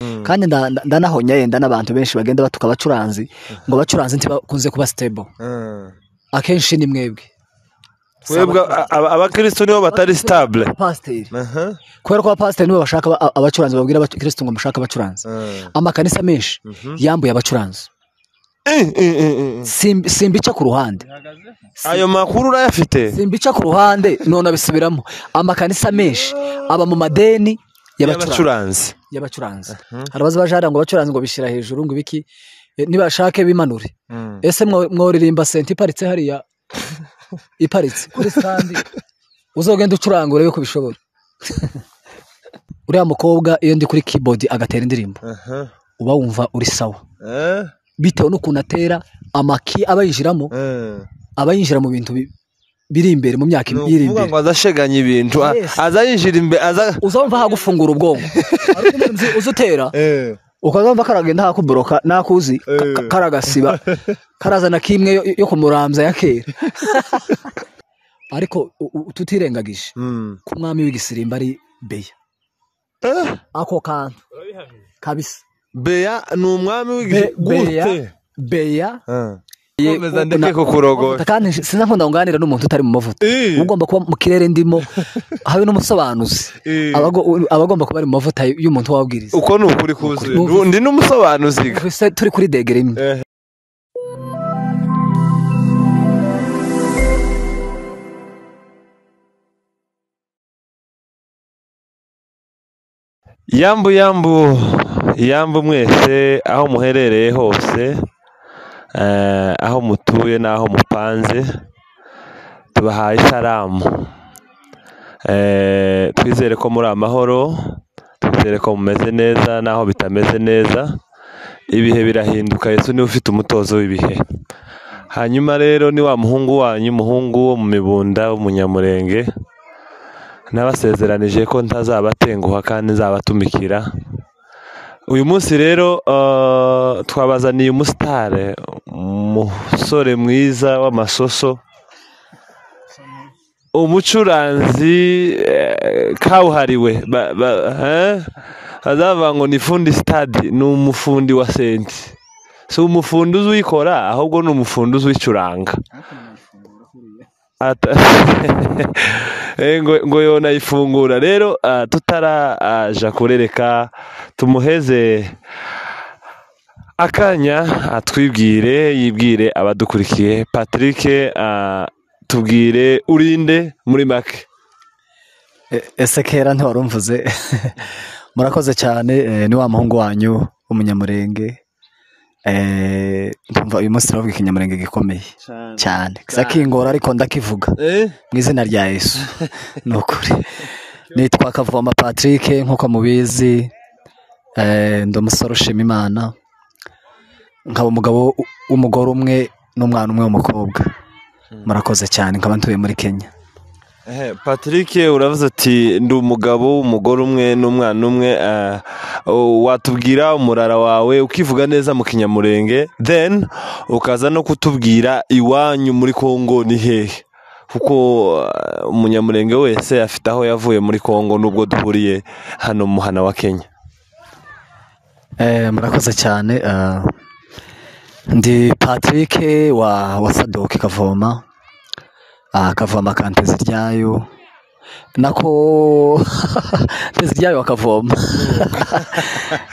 kandi nda- nda- ndanahonye yenda n'abantu benshi bagenda batuka abacuranzi ngo abacuranzi ntibakunze kuba sitebo akenshi ni mwebwe twebwe a- a- abakristo nibo batari sitabule pasiteri kubera ko abapasiteri nibo bashaka aba- abacuranzi babwira abakirisitu ngo mushake abacuranzi amakanisa menshi yambuye abacuranzi Simb- simbica ku ruhande ayo makuru urayafite simbica ku ruhande none abisubiramo amakanisa menshi aba mu madeni y'abacuranzi y'abacuranzi y'abacuranzi hari abazabajara ngo abacuranzi ngo bishyira hejuru ngo ibiki Eh, nibashake bimanure ese mwo- mworirimba senti iparitse hariya iparitse kuri sitandi uzogenda ucuranga urebe ko bishobora uriya mukobwa iyo ndi kuri keyboard agatera indirimbo uba wumva uri sawa bitewe n'ukuntu atera amaki aba yinjiramo aba yinjira mu bintu bi- biri imbere mu myaka ni iri ukuvuga imbere ngo azasheganya ibintu a- Yes. aza yinjira imbere aza uzumva hagufungura ubwonko Hari utundi tuntu uzi utera ukazumva karagenda hakuboroka nakuzi ka- ka- karagasiba karazana kimwe yo, yo kumurambya ya kera ariko u- u- tutirengagije Mm. ko umwami w'igisirimba ari beya Eh, ako kantu kabisa beya ni umwami Be- beya w'igisirimba beya komeza Ye- ndeke na- kukurogoya kandi sinakunda kunganira n'umuntu utari mu mavuta Eh. uba ugomba kuba mu kirere ndimo habe n'umusobanuzi Eh. Abago- aba agomba kuba ari mu mavuta y'umuntu wabwiriza uko ni ukuri kuzuye Ukuri. Ubu ndi n'umusobanuzi ga. Twese turi kuri degere imwe Eh. yambu yambu yambu mwese aho muherereye hose eh, aho mutuye n'aho mupanze tubahaye isaramu Eh, twizere ko muri amahoro twizere ko mumeze neza n'aho bitameze neza ibihe birahinduka yesu niwe ufite umutozo w'ibihe hanyuma rero ni wa muhungu wanyu umuhungu wo mu mibunda w'umunyamurenge nabasezeranije ko ntazabatenguha kandi nzabatumikira uyu munsi rero eh, twabazaniye umusitare umusore mwiza w'amasoso umucuranzi eh, kabuhariwe Ba- ba- eh? bazavuga ngo ni fundi sitadi ni umufundi wa senti si umufundi uzi uyikora ahubwo ni umufundi uzi uyicuranga Ata- Eh, ngo ngo yonayifungura rero ah, tutaraja kurereka tumuheze akanya atwibwire yibwire abadukurikiye patrick ah, tubwire urinde muri make E- ese kera ntiwarumvuze murakoze cyane eh, ni wa muhungu wanyu w'umunyamurenge Eh, ndumva uyu munsi turavuga ikinyamurenge gikomeye cyane kisa kingora ariko ndakivuga mu izina rya yesu ni ukuri nitwa kavoma patrick nk'uko mubizi eh, ndi umusore ushima imana nkaba umugabo w- w'umugore umwe n'umwana umwe w'umukobwa murakoze cyane nkaba ntuye muri kenya Eh, Patrick uravuze ati ndi umugabo umugore umwe n'umwana umwe eh, o- watubwira umurara wawe ukivuga neza mu kinyamurenge then ukaza no kutubwira iwanyu muri Kongo ni hehe kuko eh, umunyamurenge wese afite aho yavuye muri Kongo nubwo duhuriye hano mu muhana wa Kenya Eh, murakoze cyane eh, ndi patrick wa wa sadoki kavoma Ah, kavoma ka nteziryayo nako nteziryayo akavoma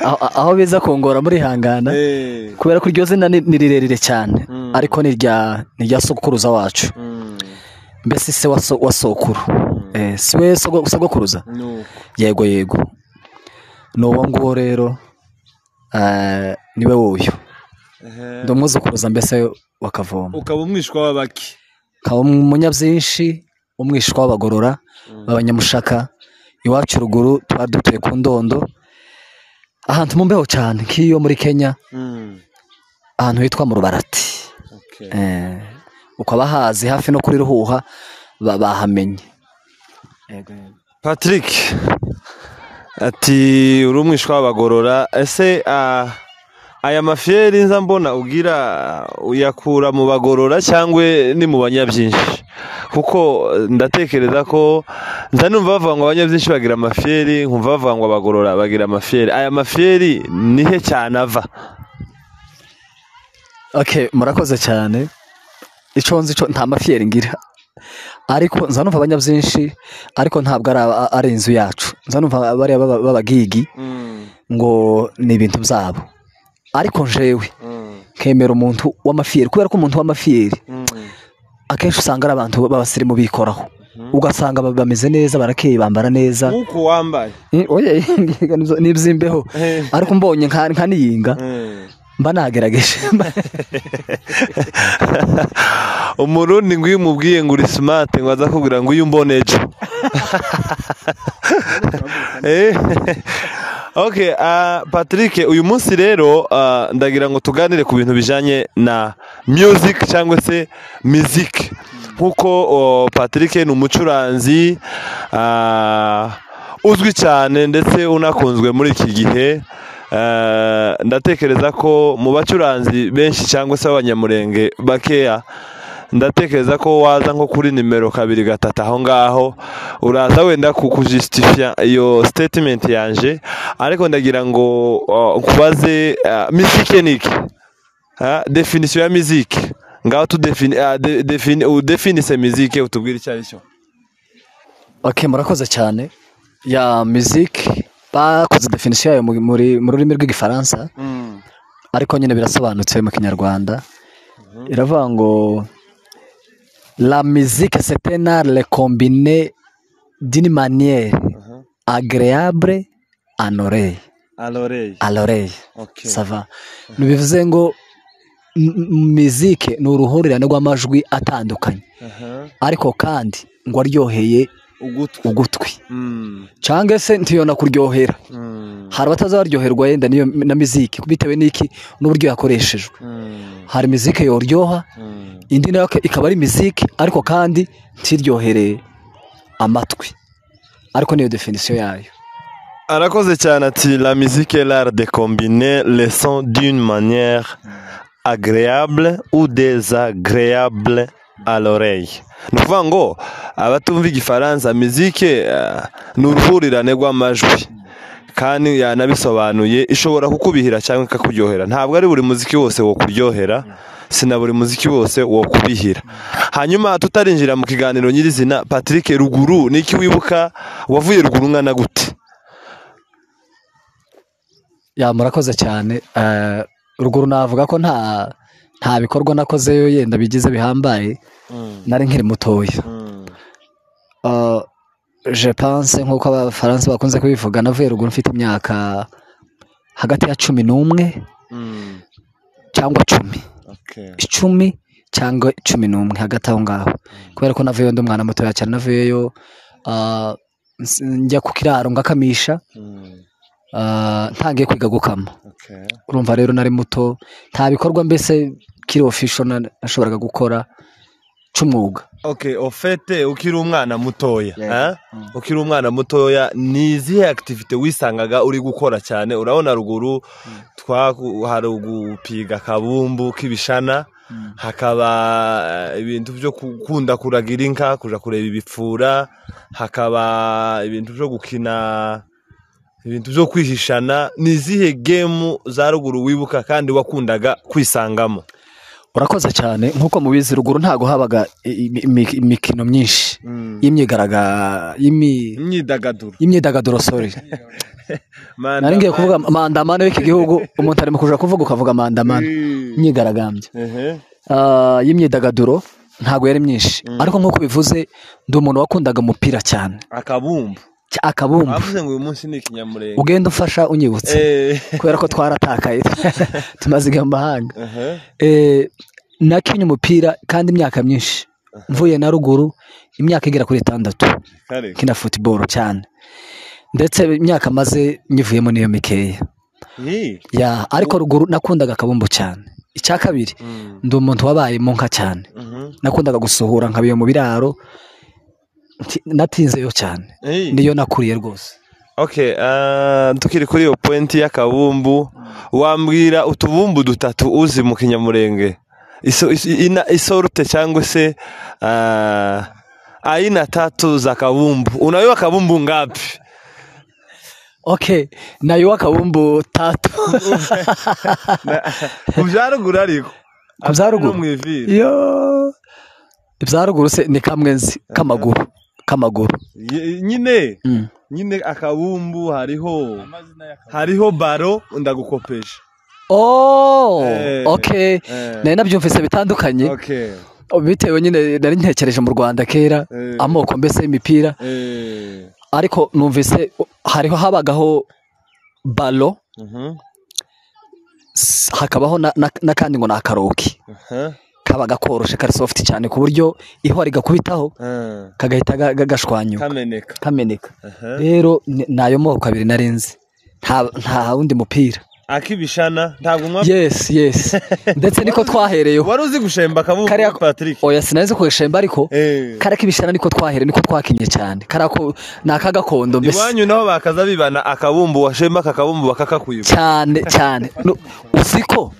aho aho biza kungora muri hangana kubera ko iryo zina ni ni rirerire cyane ariko ni irya ni irya sokuruza wacu mbese se wa so- wa sokuru Eh, si we sogo- sogokuruza yego yego ni uwo nguwo rero eh, niwe wuyu ndi umwuzukuruza mbese wakavoma ukaba umwishwa w'abaki ukaba umunyabyinshi umwishwa w'abagorora b'abanyamushaka iwacu ruguru twari dutuye ku ndondo ahantu mu mbeho cyane nk'iyo muri kenya ahantu hitwa mu rubarati Eh, ukaba hazi hafi no kuri ruhuha ba- bahamenye Patrick ati uri umwishwa w'abagorora ese ah, aya mafiyeri nza mbona ugira uyakura mu bagorora cyangwa ni mu banyabyinshi kuko ndatekereza ko nza numva bavuga ngo abanyabyinshi bagira amafiyeri nkumva bavuga ngo abagorora bagira amafiyeri aya mafiyeri ni he cyane ava okay murakoze cyane icyo nzi cyo nta mafiyeri ngira ariko nza numva abanyabyinshi ariko ntabwo ari aba- ari inzu yacu nza numva bariya baba- b'abagigi ngo ni ibintu byabo ariko njewe nkemera umuntu w'amafiyeri kubera ko umuntu w'amafiyeri akenshi usanga ari abantu b'abasirimu bikoraho ugasanga ba- bameze neza barakeye bambara neza nk'uko wambaye Eh, oye nibyo- n'iby'imbeho Eh. ariko mbonye nka nka niyinga mba nagerageje umurundi ngo iyo umubwiye ngo uri simate ngo aza kubwira ngo uyu mbone ejo Eh, okay, ah, patrick uyu munsi rero ah, ndagira ngo tuganire ku bintu bijyanye na music cyangwa se music nk'uko oh, patrick ni umucuranzi ah, uzwi cyane ndetse unakunzwe muri iki gihe Eh, ndatekereza ko mu bacuranzi benshi cyangwa se abanyamurenge bakeya ndatekereza ko waza nko kuri nimero kabiri gatatu aho ngaho uraza wenda ku kujisitifiya iyo statement yanje ariko ndagira ngo uh, nkubaze uh, mizike ni iki Ah, definisiyo ya mizike ngaho tudefini ah, de- defini- udefinise mizike utubwire icyo ari cyo okay murakoze cyane ya music bakoze definisiyo yayo mu- muri- mu rurimi rw'igifaransa ariko nyine birasobanutse mu kinyarwanda iravuga ngo la musique c'est un art recombiné d'une manière agréable à l'oreille aloreye à l'oreille Okay. sava ntibivuze ngo m- m- musique ni uruhurirane rw'amajwi atandukanye ariko kandi ngo aryoheye ugutwi ugutwi cyangwa se ntiyona kuryohera hari abatazabaryoherwa yenda niyo na miziki bitewe n'iki n'uburyo yakoreshejwe hari miziki yoryoha indi nayo ke- ikaba ari miziki ariko kandi ntiryohereye amatwi ariko niyo definisiyo yayo arakoze cyane ati la musique est l'art de combiner les sons d'une manière agréable ou désagréable à l'oreille ni ukuvuga ngo abatumva igifaransa mizike eh, ni uruhurirane rw'amajwi kandi yanabisobanuye ishobora kukubihira cyangwa ikakuryohera ntabwo ari buri muziki wose wo kuryohera si na buri muziki wose wo kubihira hanyuma tutarinjira mu kiganiro nyirizina patrick ruguru niki wibuka wavuye ruguru ngana gute ya murakoze cyane Eh, ruguru navuga ko nta nta bikorwa nakozeyo yenda bigize bihambaye nari nkiri mutoya Eh, je pense nk'uko abafaransa bakunze kubivuga navuye ruguru mfite imyaka hagati ya cumi n'umwe cyangwa cumi icumi cyangwa cumi n'umwe hagati aho ngaho kubera ko navuyeyo ndi umwana mutoya cyane navuyeyo ah, ns- njya ku kiraro ngakamisha ah, ntangiye kwiga gukama urumva rero nari muto nta bikorwa mbese kiri ofisho na- nashoboraga gukora cy'umwuga ok ofete ukiri umwana mutoya Yeah. eh? ukiri umwana mutoya ni izihe akitivite wisangaga uri gukora cyane urabona ruguru twaku- hari gupiga akabumbu k'ibishana hakaba eh, ibintu byo gukunda kuragira inka kujya kureba ibipfura hakaba ibintu byo gukina ibintu byo kwihishana ni izihe gemu za ruguru wibuka kandi wakundaga kwisangamo urakoze cyane nk'uko mubizi ruguru ntabwo habaga i- i- imi- imikino myinshi y'imyigaragambyo imyidagaduro y'imyidagaduro sorry nari ngiye kuvuga mandamano y'iki gihugu umuntu ari mu kuja kuvuga ukavuga mandamano imyigaragambyo Ah, y'imyidagaduro ntabwo yari myinshi ariko nk'uko bivuze ndi umuntu wakundaga umupira cyane akabumbu Cy- akabumbu bavuze ngo uyu munsi ni ikinyamurenge ugenda umfasha unyibutse Eh, kubera ko twaratakaye tumaze igihe mu mahanga aha, Eh, nakinye umupira kandi imyaka myinshi mvuye na ruguru imyaka igera kuri itandatu kare. nkina football cyane ndetse imyaka maze nyivuyemo niyo mikeya Hi. ya ariko ruguru nakundaga akabumbu cyane icya kabiri ndi umuntu wabaye mu nka cyane Mhm. nakundaga gusohora nkabiyo mu biraro nti- natinzeyo cyane Hi. niyo nakuriye rwose okay ah, tukiri kuri iyo pointi y'akabumbu wambwira utubumbu dutatu uzi mu kinyamurenge Iso- is- ina- isorute cyangwa se ah, aina tatu za kabumbu unajua kabumbu ngapi okay naiwa kabumbu tatu kubyaruguru ariko Ku bya ruguru? mu iviri iyo ibya ruguru se ni kamwe nzi k'amaguru k'amaguru Ye- nyine Mm. nyine akabumbu hariho hariho baro ndagukopesha oh Eh, okay eh. nari nabyumvise bitandukanye okay bitewe nyine nari ntekereje mu rwanda kera Eh. amoko mbese y'imipira eh ariko numvise hariho habagaho balo mhm s- hakabaho na- na- n'akandi ngo ni akaroki aha kabaga koroshe kari sofuti cyane ku buryo ihwa rigakubitaho eh, kagahita ga- ga- gashwanyuka kameneka kameneka aha rero ni ni ayo moko abiri narinzi nta nta wundi mupira akibishana ntabwo mwa yesi yesi ndetse niko twahereyeho wari uzi gushemba akabumbu Kariya- Patrick oya sinarizi kugashemba ariko eh kara k'ibishana niko twahere niko twakinye cyane kara ko ni akagakondo mbese iwanyu naho bakaza bibana akabumbu washemba aka kabumbu bakakakwiba cyane cyane No, uzi ko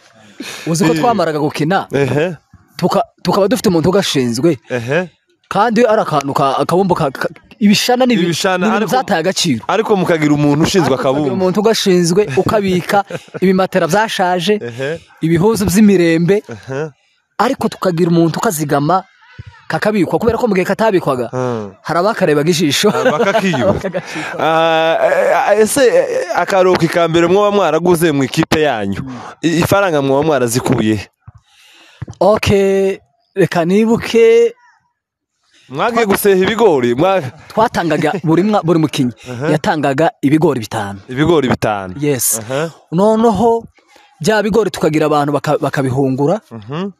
uzi ko Eh. twamaraga gukina ehe tuka- tukaba dufite umuntu ugashinzwe ehe kandi ari akantu ka- akabumbu ka- ka- ibishana ni Ibishana, ibintu ariko- byataye agaciro ariko mukagira umuntu ushinzwe Ukagira akabumbu umuntu ugashinzwe ukabika ibimatera byashaje ehe ibihuzu by'imirembe ehe ariko tukagira umuntu ukazigama kakabikwa kubera ko mu gihe katabikwaga Hmm. hari abakarebaga ijisho bakakiba Ah, eh, ese eh, akaruhuko ka mbere mwaba mwaraguze mu ikipe yanyu I- ifaranga mwaba mwarazikuye okay reka nibuke mwagiye guseha ibigori mwa- twatangaga buri mwa- buri mukinnyi yatangaga ibigori bitanu ibigori bitanu yes Aha, noneho bya bigori tukagira abantu baka- bakabihungura mhm,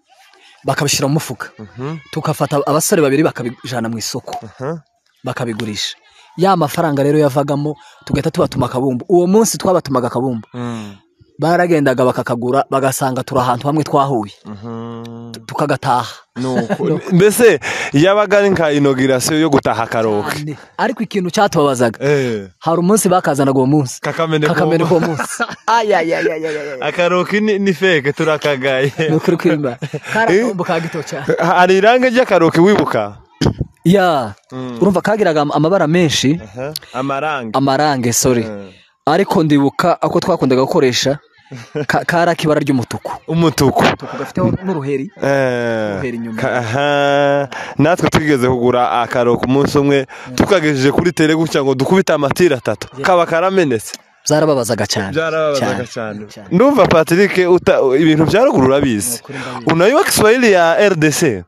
bakabishyira mu mufuka mhm, tugafata abasore babiri bakabijyana mu isoko aha. bakabigurisha ya mafaranga rero yavagamo tugahita tubatuma akabumbu uwo munsi twabatumaga akabumbu Mm, baragendaga bakakagura bagasanga turi ahantu hamwe twahuye mhm. tukagataha Nuko- mbese yabaga ari nka inogirasiyo yo gutaha akaruhuko Cyane. ariko ikintu cyatubabazaga Eh, hari umunsi bakazanaga uwo munsi kakameneka uwo kakameneka mu- uwo munsi ayayayayayaya akaruhuko ni ni feke turakagaye ni ukuri kwimba kari akabumbu ka gito cyane hari irange ry'akaruhuko wibuka ya Mm. urumva kagiraga am- amabara menshi Aha, amarange amarange sorry Eh. ariko ndibuka ako twakundaga gukoresha ka- kari ak'ibara ry'umutuku umutuku gafiteho n'uruheri Eh, Guhera inyuma. ka- aha. natwe twigeze kugura akaro ku munsi umwe tukagejeje kuri tere gutya ngo dukubite amatira atatu kaba karamenetse zarababazaga cyane byarababazaga Cyane, cyane cyane. ndumva patrick uta- ibintu bya ruguru urabizi Ni ukuri ndabizi. unajua kiswahili ya rdc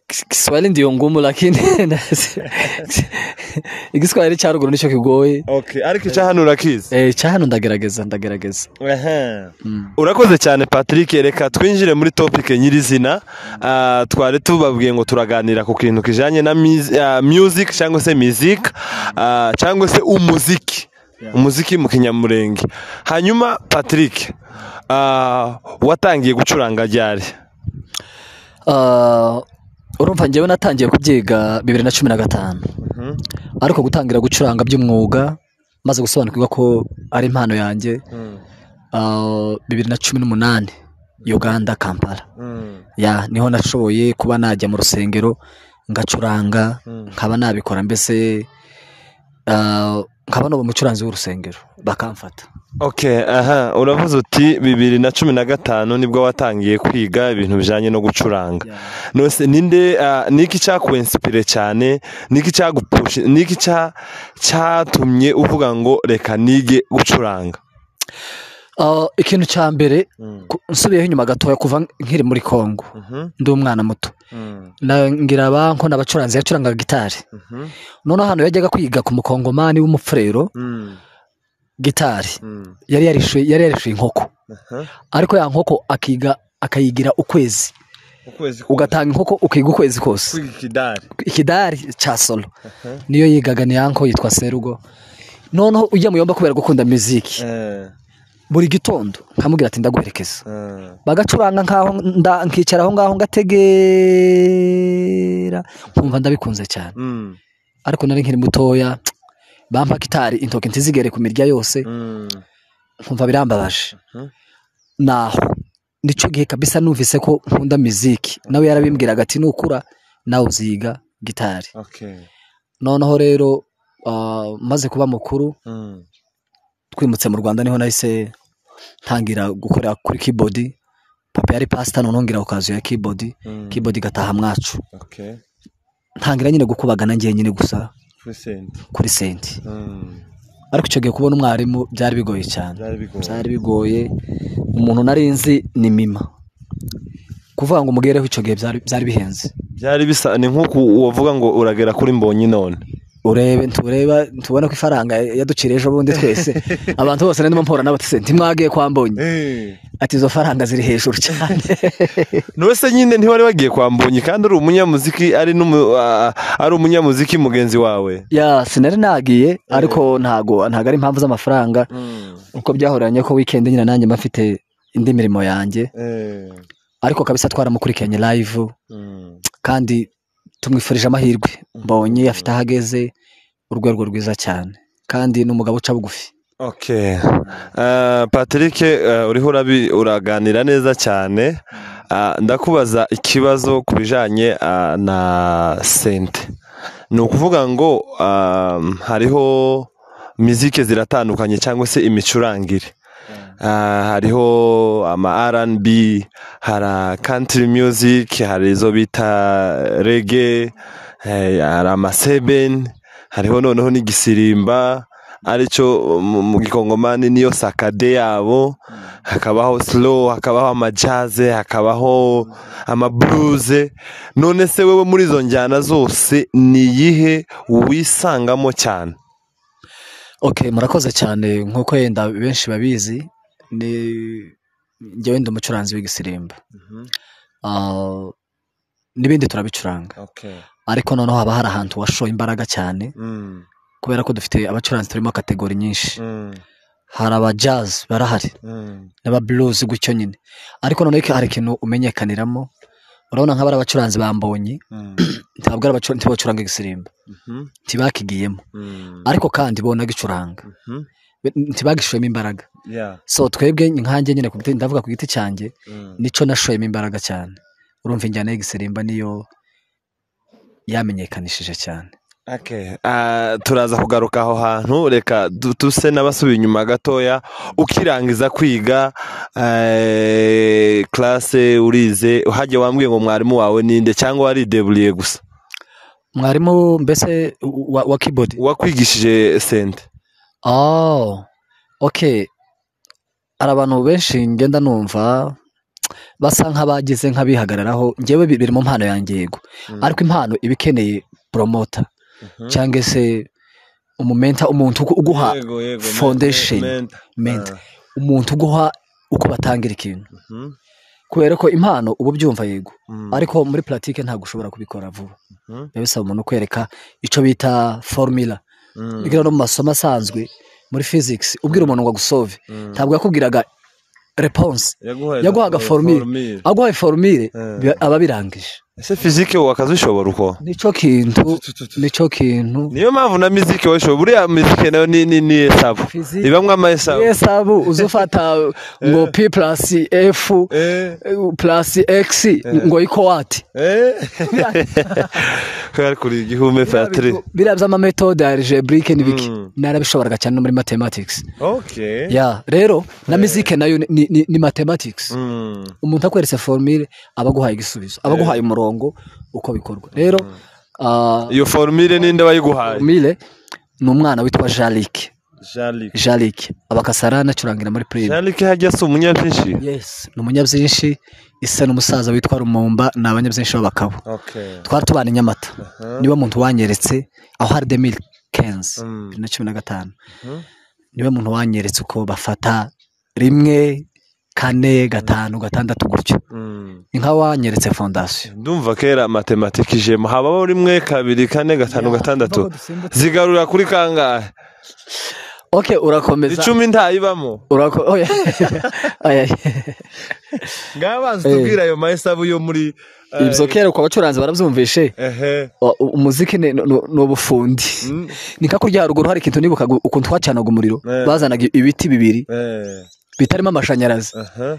Kis- Kiswahili ndio ngumu lakini igiswahili cya ruguru nicyo kigoye okay ariko icya hano urakizi Eh, cya hano ndagerageza ndagerageza Aha. Mm. urakoze cyane patrick reka twinjire muri topike nyirizina Ah, twari tubabwiye ngo turaganira ku kintu kijyanye na mizi- ah, music cyangwa se music ah, cyangwa se umuziki umuziki mu kinyamurenge hanyuma patrick ah, watangiye gucuranga ryari Ah, urumva njyewe natangiye kubyiga bibiri na cumi na gatanu ariko gutangira gucuranga by'umwuga maze gusobanukirwa ko ari impano yanjye ah, bibiri na cumi n'umunani uganda kampala ya niho nashoboye kuba najya mu rusengero ngacuranga nkaba nabikora mbese ah, nkaba nuba umucuranzi w'urusengero bakamfata okay aha uravuze uti bibiri na cumi na gatanu nibwo watangiye kwiga ibintu bijyanye no gucuranga nose ninde ah, niki cyakuensipire cyane niki cyagupushi niki cya cyatumye uvuga ngo reka nige gucuranga Ah, ikintu cya mbere ku- nsubiyeho inyuma gatoya kuva nkiri muri kongo ndi umwana muto Na- ngira banko n'abacuranzi yacurangaga gitari noneho ahantu yajyaga kwiga ku mukongomani w'umufurero gitari yari yarishuye yari yarishuye inkoko ariko ya nkoko akiga akayigira ukwezi ugatanga inkoko ukiga ukwezi kose ikidari cya solo niyo yigaga ni yanko yitwa serugo noneho ujya mu yomba kubera gukunda muziki buri gitondo nkamubwira ati ndaguherekeza bagacuranga nkaho nda- nkicara aho ngaho ngategera nkumva ndabikunze cyane ariko nari nkiri mutoya bampa gitari intoki ntizigere ku mirya yose nkumva birambabaje Mhm. naho nicyo gihe kabisa numvise ko nkunda miziki nawe yarabimbwiraga ati nukura nawe uziga gitari noneho rero ah, maze kuba mukuru twimutse mu rwanda niho nahise ntangira gukorera kuri keyboard papa yari pasita noneho ngira ku kazu ya keyboard keyboard igataha mwacu ntangira nyine gukubagana ngiye nyine gusa kuri senti ariko icyo gihe kubona umwarimu byari bigoye cyane byari bigoye umuntu nari nzi ni mima kuvuga ngo umugereho icyo gihe byari byari bihenze byari bisa ni nk'uko wavuga ngo uragera kuri mbonyi none urebe ntureba ntubona ko ifaranga yaduciriye ejo bundi twese abantu bose ndimo mpora nabo ati senti mwagiye kwa mbonye ati izo faranga ziri hejuru cyane se nyine ntiwari wagiye kwa mbonyi kandi ari umunyamuziki ari n'umu- a- a- ari umunyamuziki mugenzi wawe ya sinari nagiye ariko ntago ntago ari impamvu z'amafaranga uko byahoranye ko weekend nyine nanjye mba mfite indi mirimo yanjye ariko kabisa twaramukurikiranye live kandi tumwifurije amahirwe mbonye afite aho ageze urwego rwiza cyane kandi ni umugabo uca bugufi Okay. Uh, Patrick uh, uriho urabi- uraganira neza cyane uh, ndakubaza ikibazo ku bijanye uh, na sente ni ukuvuga ngo um, hariho mizike ziratandukanye cyangwa se imicurangire Ah, hariho ama rnb hari country music hari izo bita rege hari amasebeni hariho noneho n'igisirimba aricyo mu mu gikongomani niyo sakade yabo hakabaho slow hakabaho amajaze hakabaho amabluze none se wewe muri izo njyana zose ni iyihe wisangamo cyane okay murakoze cyane nk'uko yenda benshi babizi ni njye wenda umucuranzi w'igisirimba Ah, n'ibindi turabicuranga ariko noneho haba hari ahantu washoye imbaraga cyane kubera ko dufite abacuranzi turimo kategori nyinshi hari aba jazz barahari n'aba blues gutyo nyine ariko noneho hari ikintu umenyekaniramo urabona nka bari abacuranzi bambonye ntabwo ari abacuranzi ntibacuranga igisirimba ntibakigiyemo ariko kandi bo nagicuranga be- ntibagishoyemo imbaraga so twebwe nkanjye nyine ku giti- ndavuga ku giti cyanjye nico nashoyemo imbaraga cyane urumva injyana y'igisirimba niyo yamenyekanishije cyane Okay. Ah, turaza kugaruka aho hantu reka du- tuse n'abasubi inyuma gatoya ukirangiza kwiga eh, classe urize hajya wambwiye ngo mwarimu wawe ninde cyangwa warideburiye gusa mwarimu mbese wa, wa keyboard uwakwigishije sente Oh, okay. Hari abantu benshi ngenda numva basa nk'abagize nk'abihagararaho njyewe bi- biri mu mpano yanjye yego Mm. ariko impano iba ikeneye promota cyangwa se umumenta umuntu ugu- uguha Yego, yego, men- foundation. men- mente Ah, umuntu uguha uko batangira ikintu mhm, kubera ko impano uba ubyumva yego mhm, ariko muri platike ntabwo ushobora kubikora vuba mhm, biba bisaba umuntu kwereka icyo bita formula mhm, bigira no mu masomo asanzwe muri physics ubwira umuntu ngo agusove mhm. ntabwo yakubwiraga reponse Yaguhaye yaguhaga for- formule. formule. aguhaye forumire Eh. biba- aba birangije ese fizike wakazishobora uko nicyo kintu nicyo kintu niyo mpamvu na miziki wayishobora buriya miziki nayo ni ni ni esabu Physique- ibamwo ama esabu esabu uzufata ngo p purasi efu Eh, purasi egisi ngo iko wati eh. ko yari kuri igihume patri biriya by'amametode ya algebrike ni biki Mm. narabishoboraga cyane no muri mathematics okay ya rero na mizike nayo ni- ni- ni- ni mathematics Mm, umuntu akweretse formule aba aguhaye igisubizo aba aguhaye umurongo uko bikorwa rero ah, iyo formule ninde wayiguhaye Mile ni umwana witwa Jalik Jalik Jalik abakasarana acurangira muri Prime Jalik hajya si umunyabyinshi yes ni umunyabyinshi isa n'umusaza witwa Rumumba ni abanyabyinshi b'abakabo okay twari tubana i Nyamata niwe muntu wanyeretse aho hari 2015 Mm. bibiri na cumi na gatanu Mhm. niwe muntu wanyeretse uko bafata rimwe kane gatanu gatandatu gutyo Mm. ni nka wanyeretse fondasiyo ndumva kera matematike ijemo habaho rimwe kabiri kane gatanu gatandatu zigarura kuri kangahe oke urakomeza icumi ntayibamo urako oya oya ngaho banza utubwire ayo mahesabu yo muri eh, ibyo kera ku bacuranzi barabyumvishe ehe O- u- umuziki ni ni- ni ubufundi Mm. ni nka kurya haruguru hari ikintu nibukaga ukuntu twacanaga umuriro Eh. bazanaga ibiti bibiri eh, bitarimo amashanyarazi aha.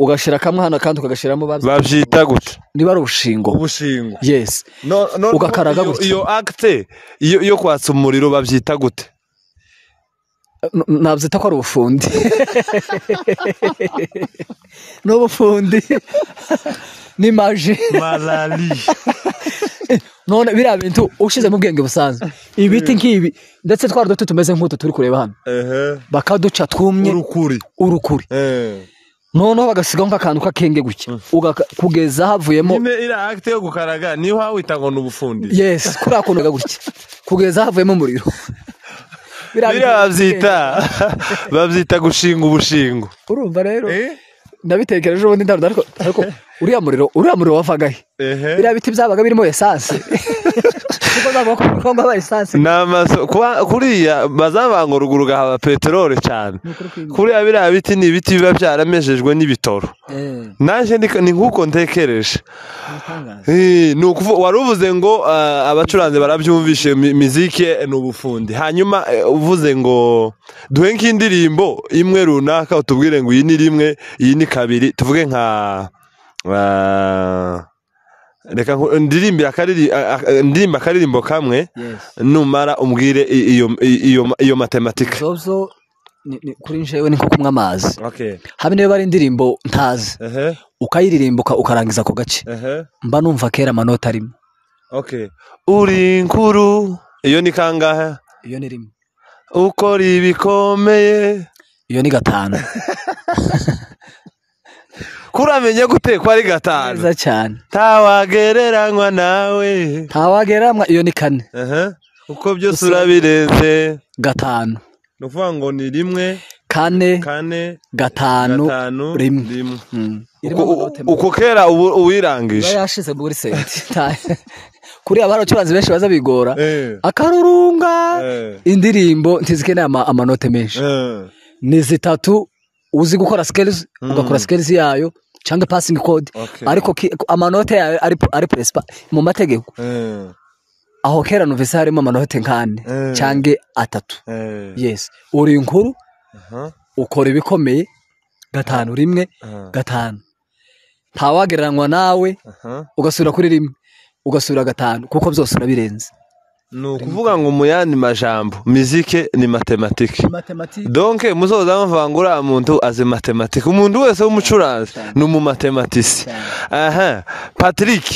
ugashyira kamwe hano kandi ukagashyiramo bazi- babyita gutya niba ari urushingo ubushingo yesi No- no- Ugakaraga iyo- gutya. iyo agite iyo iyo kwatsa umuriro babyita gute N- nabyita ko ari ubufundi ni ubufundi n'imaji malari none biriya bintu ushyizemo ubwenge busanzwe ibiti nk'ibi ndetse twari duti tumeze nk'utu turi kureba hano bakaduca twumye urukuri urukuri Eh. noneho bagasigaho nk'akantu k'akenge gutya Ugaka- kugeza havuyemo nyine iriya agite yo gukaraga niyo wawita ngo ni ubufundi yesi kuriya kuntu gaga gutya kugeza havuyemo umuriro Biriya bintu- biriya babyita babyita gushinga ubushingo urumva rero nabitekereje ubundi ndarunda ariko ariko uriya muriro uriya muriro wavaga he ehe biriya biti byabaga birimo esanse kuko ntabwo bakunda ko haba esanse ni amaso kuba- kuriya bazabanga uruguru ugahaba peteroli cyane ukuri kw'ibi. kuriya biriya biti ni ibiti biba byaramejejwe n'ibitoro nanjye ni- ni nk'uko ntekereje Eh, ni ukuvu- wari uvuze ngo ah, abacuranzi barabyumvishe mi- mizike ni ubufundi hanyuma eh, uvuze ngo duhe nk'indirimbo imwe runaka utubwire ngo iyi ni rimwe iyi ni kabiri tuvuge nka ah, reka nku- ndirimbire akariri- a- a- ndirimbe akaririmbo kamwe numara umbwire i- iyo i- iyo- iyo matematika zozo ni- ni- kuri njewe ni nko kunywa amazi Okay. habe niba ari indirimbo ntazi Ehe, ukayiririmba uka- ukarangiza ako gace ehe, mba numva kera amanota arimo okay. uri nkuru iyo ni kangahe iyo ni rimwe ukora ibikomeye iyo ni gatanu kuramenye gute ko ari gatanu neza cyane ntawagereranywa nawe ntawageramwa iyo ni kane Aha. uko byose urabirenze gatanu ni ukuvuga ngo ni rimwe kane kane gatanu gatanu rimwe. rimwe Mm. uko Irimo amanota uko kera ubu- iba uwirangije yashize muri senti Nta- kuriya bari abacuranzi benshi baza bigora Eh, akarurunga eh, indirimbo ntizikeneye ama- amanote menshi eh. ni zitatu uzi gukora sikelizi ugakora sikelizi yayo cyangwa pasingi kode Okay. ariko ki- amanote yayo ari, ari peresipa mu mategeko Eh, aho kera numvise harimo amanote nk'ane Mm. cyangwa atatu eh. yesi uri inkuru Aha, ukora ibikomeye gatanu rimwe aha, gatanu ntawagereranywa nawe aha. ugasubira kuri rimwe ugasubira gatanu kuko byose urabirenze ni ukuvuga ngo mu yandi majambo mizike ni matematike donc muzoza muvuga ngo uriya muntu azi matematike umuntu wese w'umucuranzi ni umumatematisi aha patrick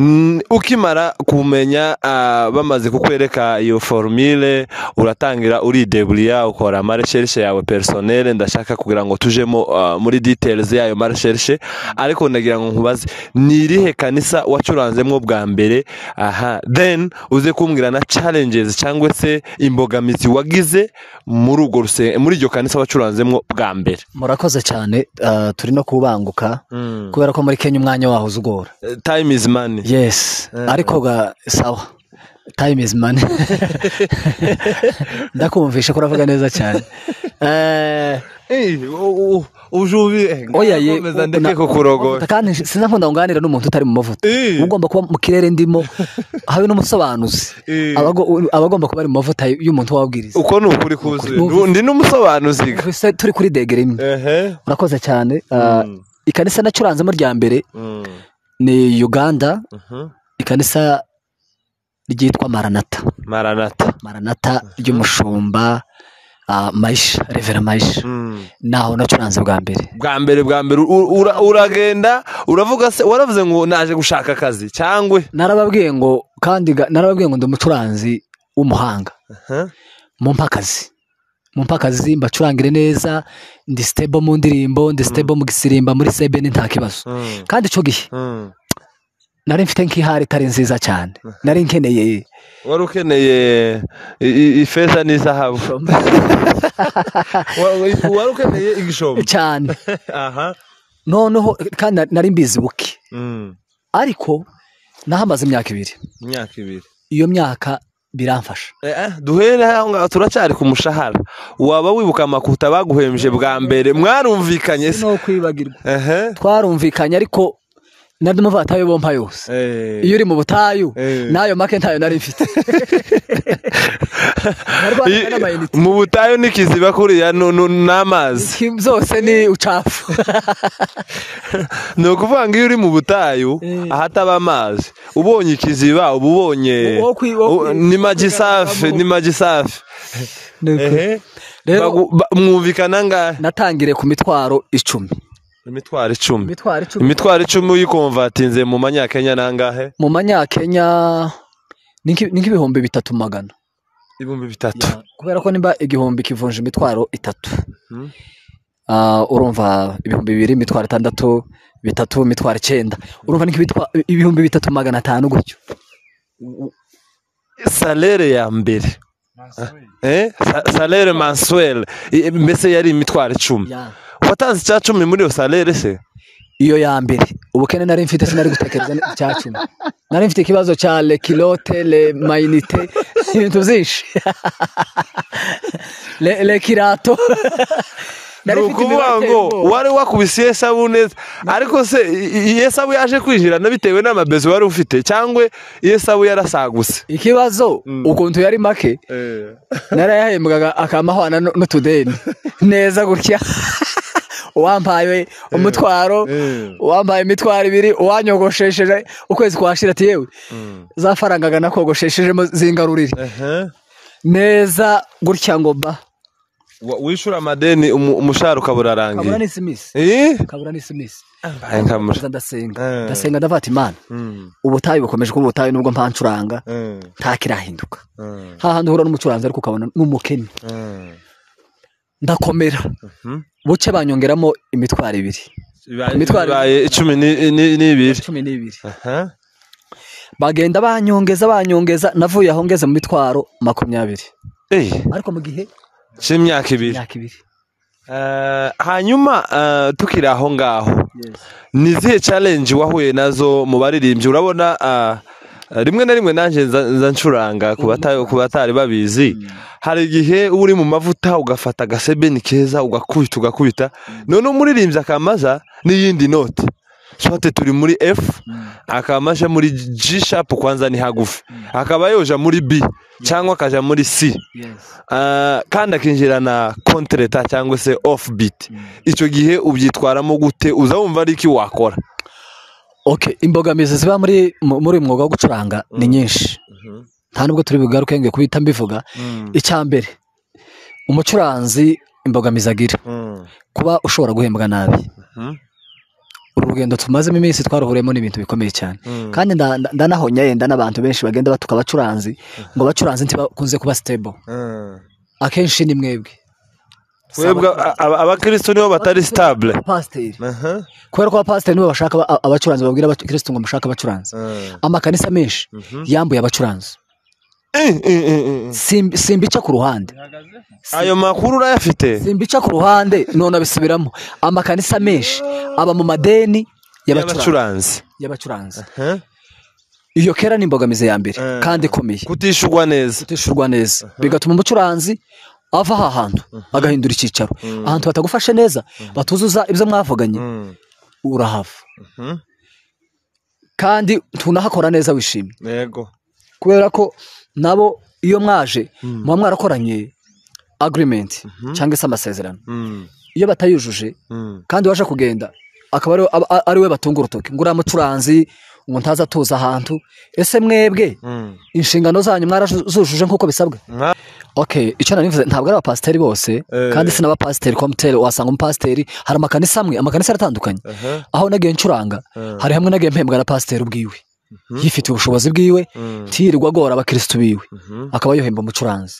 mm, ukimara kumenya ah, bamaze kukwereka iyo formule uratangira uridebuliya ukora amaresherishe yawe personnel ndashaka kugira ngo tujemo ah, muri details yayo maresherishe ariko ndagira ngo nkubaze ni irihe kanisa wacuranzemo bwa mbere aha then uze kumbwira na challenges cyangwa se imbogamizi wagize muri urwo ruse- muri iryo kanisa wacuranzemo bwa mbere murakoze cyane ah, turi no kubanguka kubera ko muri kenya umwanya waho uzugora Eh, time is money yes ariko ga sawa time is money ndakumvisha ko uravuga neza cyane Eh, ujubi oya ye komeza u- na- ndeke kukurogora amavuta kandi sinakunda ngo nganire n'umuntu utari mu mavuta Eh. ugomba kuba mu kirere ndimo habe n'umusobanuzi Eh. Abago- abagomba kuba ari mu mavuta y'umuntu wabwiriza uko ni ukuri kuzuye Ni ukuri. ndi n'umusobanuzi ga. Ese turi kuri degere imwe ehe urakoze cyane Ah, Mm. ikanisa nacuranzemo rya mbere Mm. ni uganda Mhm. ikanisa ryitwa maranata maranata maranata ry'umushumba ah, mayisha revera mayisha Mm. naho nacuranze bwa mbere bwa mbere bwa mbere u- ura- uragenda uravuga se waravuze ngo naje gushaka akazi cyangwa narababwiye ngo kandi ga- narababwiye ngo ndi umucuranzi w'umuhanga mumpa akazi mumpa akazi mbacurangire neza ndi stable mu ndirimbo ndi stable mu gisirimba muri sebeni nta kibazo Mm. kandi icyo gihe Mm. nari mfite nk'ihari itari nziza cyane nari nkeneye wari ukeneye i- i- ifeza n'izahabu Wa- wa- wari ukeneye igishombo cyane aha noneho kandi na- nari mbizi buke Mm. ariko nahamaze imyaka ibiri imyaka ibiri iyo myaka biramfasha Eh, duhere aho ngaho turacyari ku mushahara waba wibuka amakuta baguhembye bwa mbere mwarumvikanye se no kwibagirwa ehe twarumvikanye ariko nari numva batayo bompa yose Eh. iyo uri mu butayu Eh. n'ayo make ntayo nari mfite Nari Iyo- rwandika n'amayinite mu butayu n'ikiziba kuriya nu- nu- n'amazi Kim zose ni ucafu ni ukuvuga ngo iyo uri mu butayu Eh. ahataba amazi ubonye ikiziba uba ubonye Wo- wo kwi- wo kwi- ni magi safi ni magi safi Ni ukuri. Ehe. rero Bagu- ba- mwumvikana angahe natangiriye ku mitwaro icumi imitwaro icumi imitwaro icumi imitwaro icumi uyikomvatinze mu manyakenya n'angahe mu manyakenya ni nk'i- ni nk'ibihumbi bitatu magana ibihumbi bitatu kubera ko niba igihumbi kivunja imitwaro itatu Hmm. Ah, urumva ibihumbi bibiri imitwaro itandatu bitatu imitwaro icyenda urumva ni nk'ibitwa- ibihumbi bitatu magana atanu gutyo salere ya mbere Eh? Sa- salere mansuwere mbese yari imitwaro icumi Ya. watanze icya cumi muri iyo salere se iyo ya mbere ubukene nari mfite sinari gutekereza icya cumi nari mfite ikibazo cya lekilote le mayinite ibintu byinshi Le- lekirato ni Nari mfite ukuvuga imibare ngo iteye ubwoba. wari wakubise iyesabu neza ariko se i- iyesabu yaje kwinjirana bitewe n'amabezo wari ufite cyangwa iyesabu yarasaguse ikibazo Mm. ukuntu yari make narayahembwaga akamahwana nu- n'utudeni neza gutya uwampaye umutwaro eh. uwampaye imitwaro ibiri uwanyogoshesheje ukwezi kwashira ati yewe za faranga nakogosheshejemo zingarurire neza gutya ngo ba Wa- wishura amadeni umu- umushahara ukaba kabura urarangiye n'isimisi Eh? kabura n'isimisi Mbaye nkamura. Ndakomeza ndasenga Eh. ndasenga ndafata imana Mm, ubutayu bukomeje kuba ubutayu nubwo mpancuranga mm, ntakirahinduka mm, hahandi uhura n'umucuranzi ariko ukabona n'umukene mm. ndakomera Mhm. buke banyongeramo imitwaro ibiri Bibaye- Imitwaro- bibaye icumi ni- ni- n'ibiri cumi n'ibiri Aha. bagenda banyongeza banyongeza navuye aho ngeze mu mitwaro makumyabiri Eh, ariko mu gihe cy'imyaka ibiri imyaka ibiri Eh, hanyuma eh, tukiri aho ngaho ni izihe challenge wahuye nazo mu baririmbyi urabona ah, rimwe na rimwe nanjye nza nza ncuranga ku bata- ku batari babizi hari igihe uba uri mu mavuta ugafata agasebeni keza ugakubita ugakubita none umuririmbyi akamaza n'iyindi note sote turi muri f akamaje muri g sharp kwanza ni hagufi akaba yoja muri b cyangwa akaja muri c Ah, kandi akinjirana kontereta cyangwa se off beat icyo gihe ubyitwaramo gute uza wumva ari iki wakora ok imbogamizi ziba muri mu- muri uyu mwuga wo gucuranga ni nyinshi nta nubwo turi bugaruke ngo kubita mbivuga icya mbere umucuranzi imbogamizi agira kuba ushobora guhembwa nabi uru rugendo tumazemo iminsi twaruhuriyemo ni ibintu bikomeye cyane kandi nda- nda- ndanahonya yenda n'abantu benshi bagenda batuka abacuranzi ngo abacuranzi ntibakunze kuba stable akenshi ni mwebwe twebwe a- a- abakirisitu nibo batari sitabule Pasiteri. kubera ko abapasiteri nibo bashaka aba- abacuranzi babwira abakirisitu ngo mushake abacuranzi amakanisa menshi yambuye abacuranzi Sim- simbica ku ruhande ayo makuru urayafite simbica ku ruhande none abisubiramo amakanisa menshi aba mu madeni y'abacuranzi y'abacuranzi y'abacuranzi iyo kera ni imbogamizi ya mbere Eh. kandi ikomeye kutishugwa neza kutishurwa neza bigatuma umucuranzi ava aha hantu agahindura icyicaro ahantu batagufashe neza batuzuza ibyo mwavuganye urahava kandi tunahakora neza wishimye yego kubera ko nabo iyo mwaje muba mwarakoranye agreement cyangwa se amasezerano iyo batayujuje kandi waje kugenda akaba ariwe- aba- a- ariwe batunga urutoki ngo uriya mucuranzi ngo ntaza atuza ahantu ese mwebwe inshingano zanyu mwarazujuje nk'uko bisabwa ok icyo nanivuze ntabwo ari abapasiteri bose Eh. kandi si n'abapasiteri komuteri wasanga umupasiteri hari amakanisa amwe amakanisa aratandukanye aho nagiye ncuranga hari hamwe nagiye mpembwa na pasiteri ubwiwe yifitiye ubushobozi bwiwe ntiyirirwa agora abakirisitu biwe akaba yohemba umucuranzi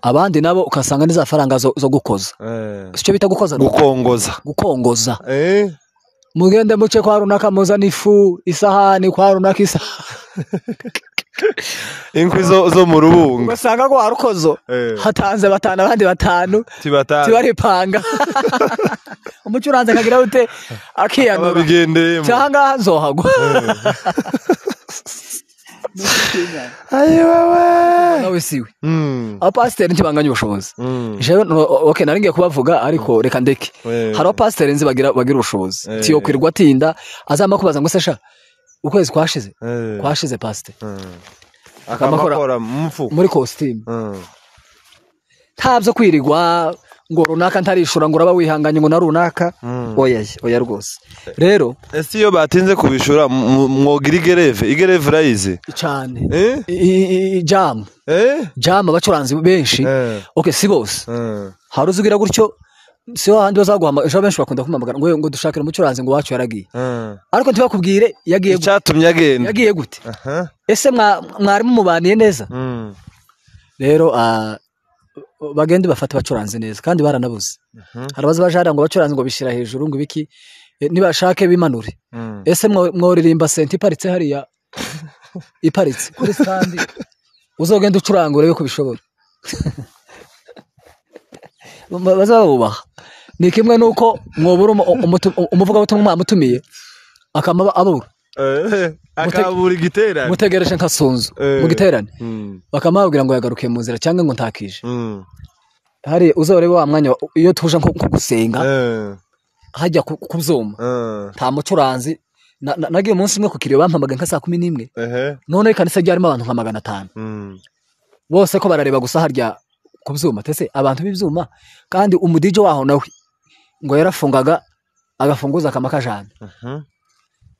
abandi nabo ugasanga ni za faranga zo, zo gukoza si cyo bita gukoza gukongoza gukongoza mugende muce kwa runaka muzana ifu isahani kwa runaka isahani inkwi zo zo mu rubunga ugasanga kwa rukozo Eh. hatanze batanu abandi batanu tibata tibaripanga umucuranzi akagira ute akiyanura ababigendeyemo cyangwa nzohagwa ayi wowe nawe siwe Mm, abapasiteri ntibanganya ubushobozi mm, jewe no- okay nari ngiye kubavuga ariko reka ndeke we. hari abapasiteri nzi bagira bagira ubushobozi Eh. tiyo kwirwa atinda azampa kubaza ngo se sha ukwezi kwashize Eh, kwashize pasiteri mm. Akamakora- akamakora mfu muri kositimu Mm, nta byo kwirigwa ngo runaka ntarishura ngo uraba wihanganye ngo na runaka mm. oya oya rwose rero ese iyo batinze kubishura m- m- mwogira igereve igereve urayizi cyane eh I- i- jamu eh jamu abacuranzi benshi Eh. okay si bose Mm. hari uzugira gutyo si handi bazaguhamagara ejo benshi bakunda kumpamagara ngo "Yewe, ngo dushakire umucuranzi ngo wacu yaragiye Mm. ariko ntibakubwire yagiye gute icyatumye agenda yagiye gute aha ese mwa- mwari mumubaniye neza Mm, rero ah, bagende bafate abacuranzi neza kandi baranabuze mhm, hari abazabajara ngo abacuranzi ngo bishyira hejuru ngo ibiki eh, nibashake bimanure mm. ese mwo- mworirimba senta iparitse hariya iparitse kuri sitandi uzogenda ucuranga urebe ko bishobora Ba- bazabubaha ni kimwe nuko mwobura umu- umutu- umuvugabutumwa mwamutumiye akama abura Eh, akabura igiterane mutegereje nka sunzu Eh. mu giterane Mm, bakamubwira ngo yagarukiye mu nzira cyangwa ngo ntakije mm. hari uzarebe wa mwanya wa- iyo tuje nko nko gusenga Eh, hajya ku- ku byuma eh, nta mucuranzi Na- na- nagiye umunsi umwe ku kiriyo bampamagaye nka saa kumi n'imwe ehe, none ikanisa ryarimo abantu nka magana atanu mm. bose ko barareba gusa harya ku byuma tese abantu b'ibyuma kandi umudije waho nawe ngo yarafungaga agafunguza akama kajana Mhm,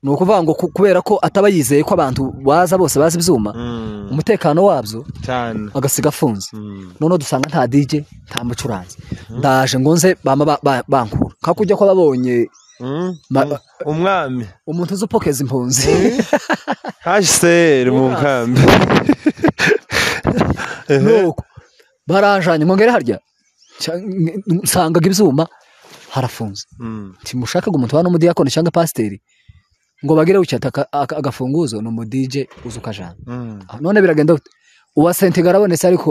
ni ukuvuga ngo ku- kubera ko ataba yizeye ko abantu baza bose bazi ibyuma mm. umutekano wabyo cyane agasiga afunze Mm, noneho dusanga nta dije nta mucuranzi ndaje ngo nze bama ba- ba- bankura nka kujya kw'ababonye mm. Ma- umwami umuntu uzi upokeza impunzi hsr mu nkambi nuko barajanye ngo ngere harya cya- nsangaga ibyuma harafunze Mm, timushakaga umuntu wa n'umudiyakoni cyangwa pasiteri ngo bagire ucyata aka- aka- agafunguzo ni umudije uzi ukajana mm. Ah, none biragenda gute? uwa sentinga arabonetse ariko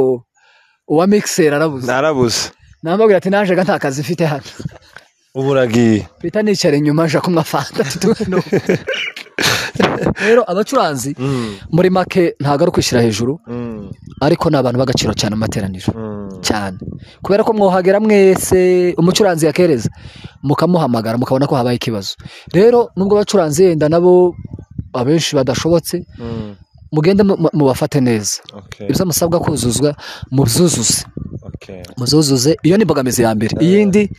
uwa mixer arabuze narabuze namubwira ati naje ga nta kazi mfite hano ubu uragiye mpita nicara inyuma nja kunywa fanta No. rero abacuranzi Mm, muri make ntabwo ari ukwishyira hejuru mm, ariko ni abantu b'agaciro cyane mu materaniro mm. cyane kubera ko mwohagera mwese umucuranzi yakereza mukamuhamagara mukabona ko habaye ikibazo rero nubwo abacuranzi yenda nabo abenshi badashobotse Mm, mugende mu- mu- mubafate neza okay, ibyo musabwa kuzuzwa mubyuzuze okay. muzuzuze iyo ni imbogamizi ya mbere iyindi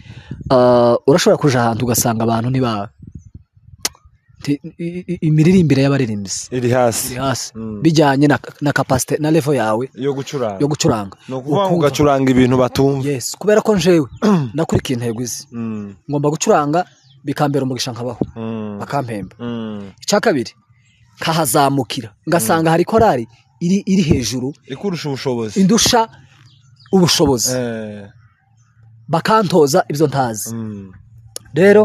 ah, urashobora kuja ahantu ugasanga abantu ntiba ti- i- i- imiririmbire y'abaririmbyi iri iri hasi hasi Mm. bijyanye na, na capacity na level yawe yo gucuranga yo gucuranga ni ukuvuga ngo Ukumva. ugacuranga ibintu batumva yes kubera ko njewe nakurikiye intego izi Mm, ngomba gucuranga bikambera umugisha nkabaho mm, bakampemba mm. icya kabiri nkahazamukira ngasanga hari korari iri iri hejuru ikurusha ubushobozi indusha ubushobozi Eh, bakantoza ibyo ntazi mm, rero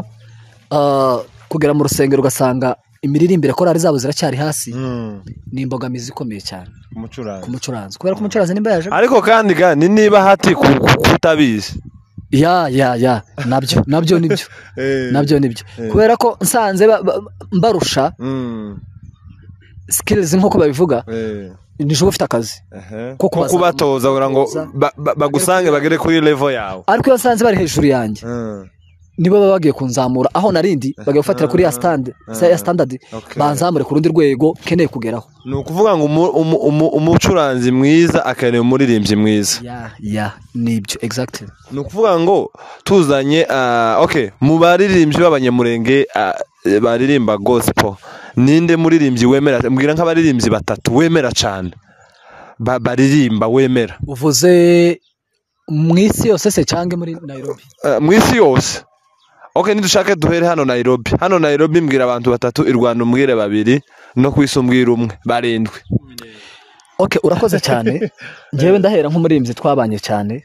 ah, kugera mu rusengero ugasanga imiririmbire korari zabo ziracyari hasi mm, ni imbogamizi ikomeye cyane ku umucuranzi mucuranzi kubera ko umucuranzi nimba yaje ariko kandi kandi niba hati ku- ku- kutabizi ya ya ya nabyo nabyo nibyo Eh, nabyo nibyo Eh. kubera ko nsanze ba- ba- mbarusha mm, skills nk'uko babivuba eh, nijoro ufite akazi ehe. Ko ko kubaza- kubatoza kugira ngo ba- ba- bagusange bagere kuri levo yawe ariko iyo nsanze bari hejuru yanjye Mm, nibo baba bagiye kunzamura aho narindi bagiye gufatira kuri ya standard ya standard okay. banzamure ku rundi rwego nkeneye kugeraho ni ukuvuga ngo umu- umu- umu- umucuranzi mwiza akeneye umuririmbyi mwiza ya ya nibyo exactly ni ukuvuga ngo tuzanye ah, okay mu baririmbyi b'abanyamurenge ah, baririmba gospel ninde muririmbyi wemera mbwira nk'abaririmbyi batatu wemera cyane ba, baririmba wemera uvuze mu isi yose se cyangwa muri Nairobi Ah, mu isi yose okay nidushake duhere hano Nairobi hano Nairobi mbwira abantu batatu i Rwanda umbwire babiri no ku isi umbwire umwe barindwi okay urakoze cyane njyewe ndahera nk'umuririmbyi twabanye cyane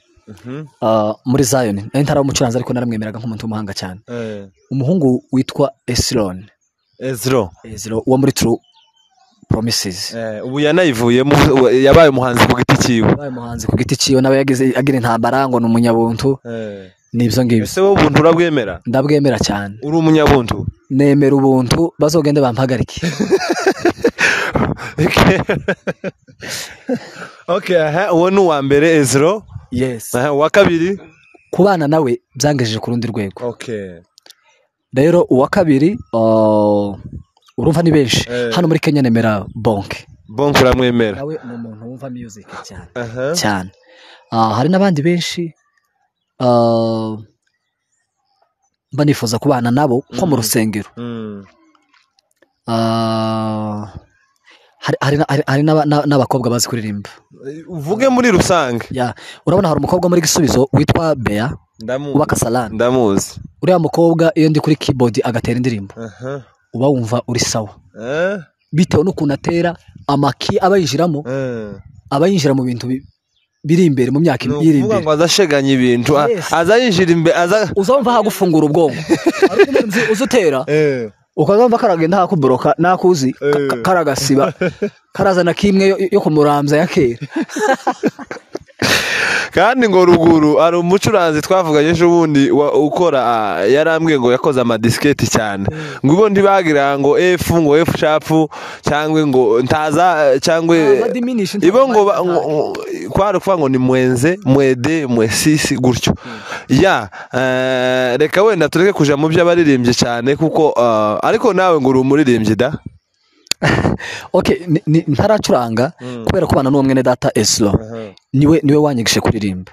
ah, muri Zion nari ntari umucuranzi ariko naramwemeraga nk'umuntu w'umuhanga cyane umuhungu witwa Esron Ezro Ezro wo muri True Promises ubu yanayivuyemo ubu yabaye umuhanzi ku giti cyiwe wabaye umuhanzi ku giti cyiwe nawe yagize agira intambara ngo ni umunyabuntu nibyo ngibyo ese wowe ubuntu urabwemera ndabwemera cyane uri umunyabuntu nemera ubuntu bazogende bampagarike okay aha uwo ni uwa mbere ezero yes aha uwa kabiri kubana nawe byangejeje ku rundi rwego okay rero uwa kabiri ah, urumva ni benshi Eh. hano muri kenya nemera bonke bonke uramwemera nawe ni umuntu wumva music cyane aha cyane Ah, hari n'abandi benshi ah, mba nifuza kubana nabo nko mu Mhm. rusengero Mm. Ah, hari- hari na- hari- hari n'aba- n'a- n'abakobwa bazi kuririmba uvuge muri rusange Ya, urabona hari umukobwa muri gisubizo witwa bea uba ndamuzi kasalani ndamuzi uriya mukobwa iyo ndi kuri keyboard agatera indirimbo aha uba wumva uri sawa Eh? bitewe n'ukuntu atera amaki aba yinjiramo Eh. aba yinjira mu bintu bi- biri imbere mu myaka ni iri ukuvuga imbere ngo azasheganye ibintu a- Yes. aza yinjira imbere aza uzumva hagufungura ubwonko hari undi murinzi uza utera Eh. ukazumva karagenda hakuboroka nakuzi ka- ka- karagasiba karazana kimwe yo, yo kumurambya ya kera kandi ngo ruguru hari umucuranzi twavuganye ejo bundi wa- ukora ah, yarambwiye ngo yakoze amadisiketi cyane ngo ubwo ntibagira ngo efu ngo efu shapu cyangwa ngo ntaza cyangwa Ntaza diminish, ntaza ibo ngo ba- minus, ngo- ngo- kwari ukuvuga ngo ni mwenze mwede mwesisi gutyo ya eh, reka wenda tureke kuja mu byo abaririmbye cyane kuko ah, ariko nawe ngo uri umuririmbyi da okay ni- ni- ntaracuranga kubera kubana n'uwo mwene data eslo niwe niwe wanyigishe kuririmba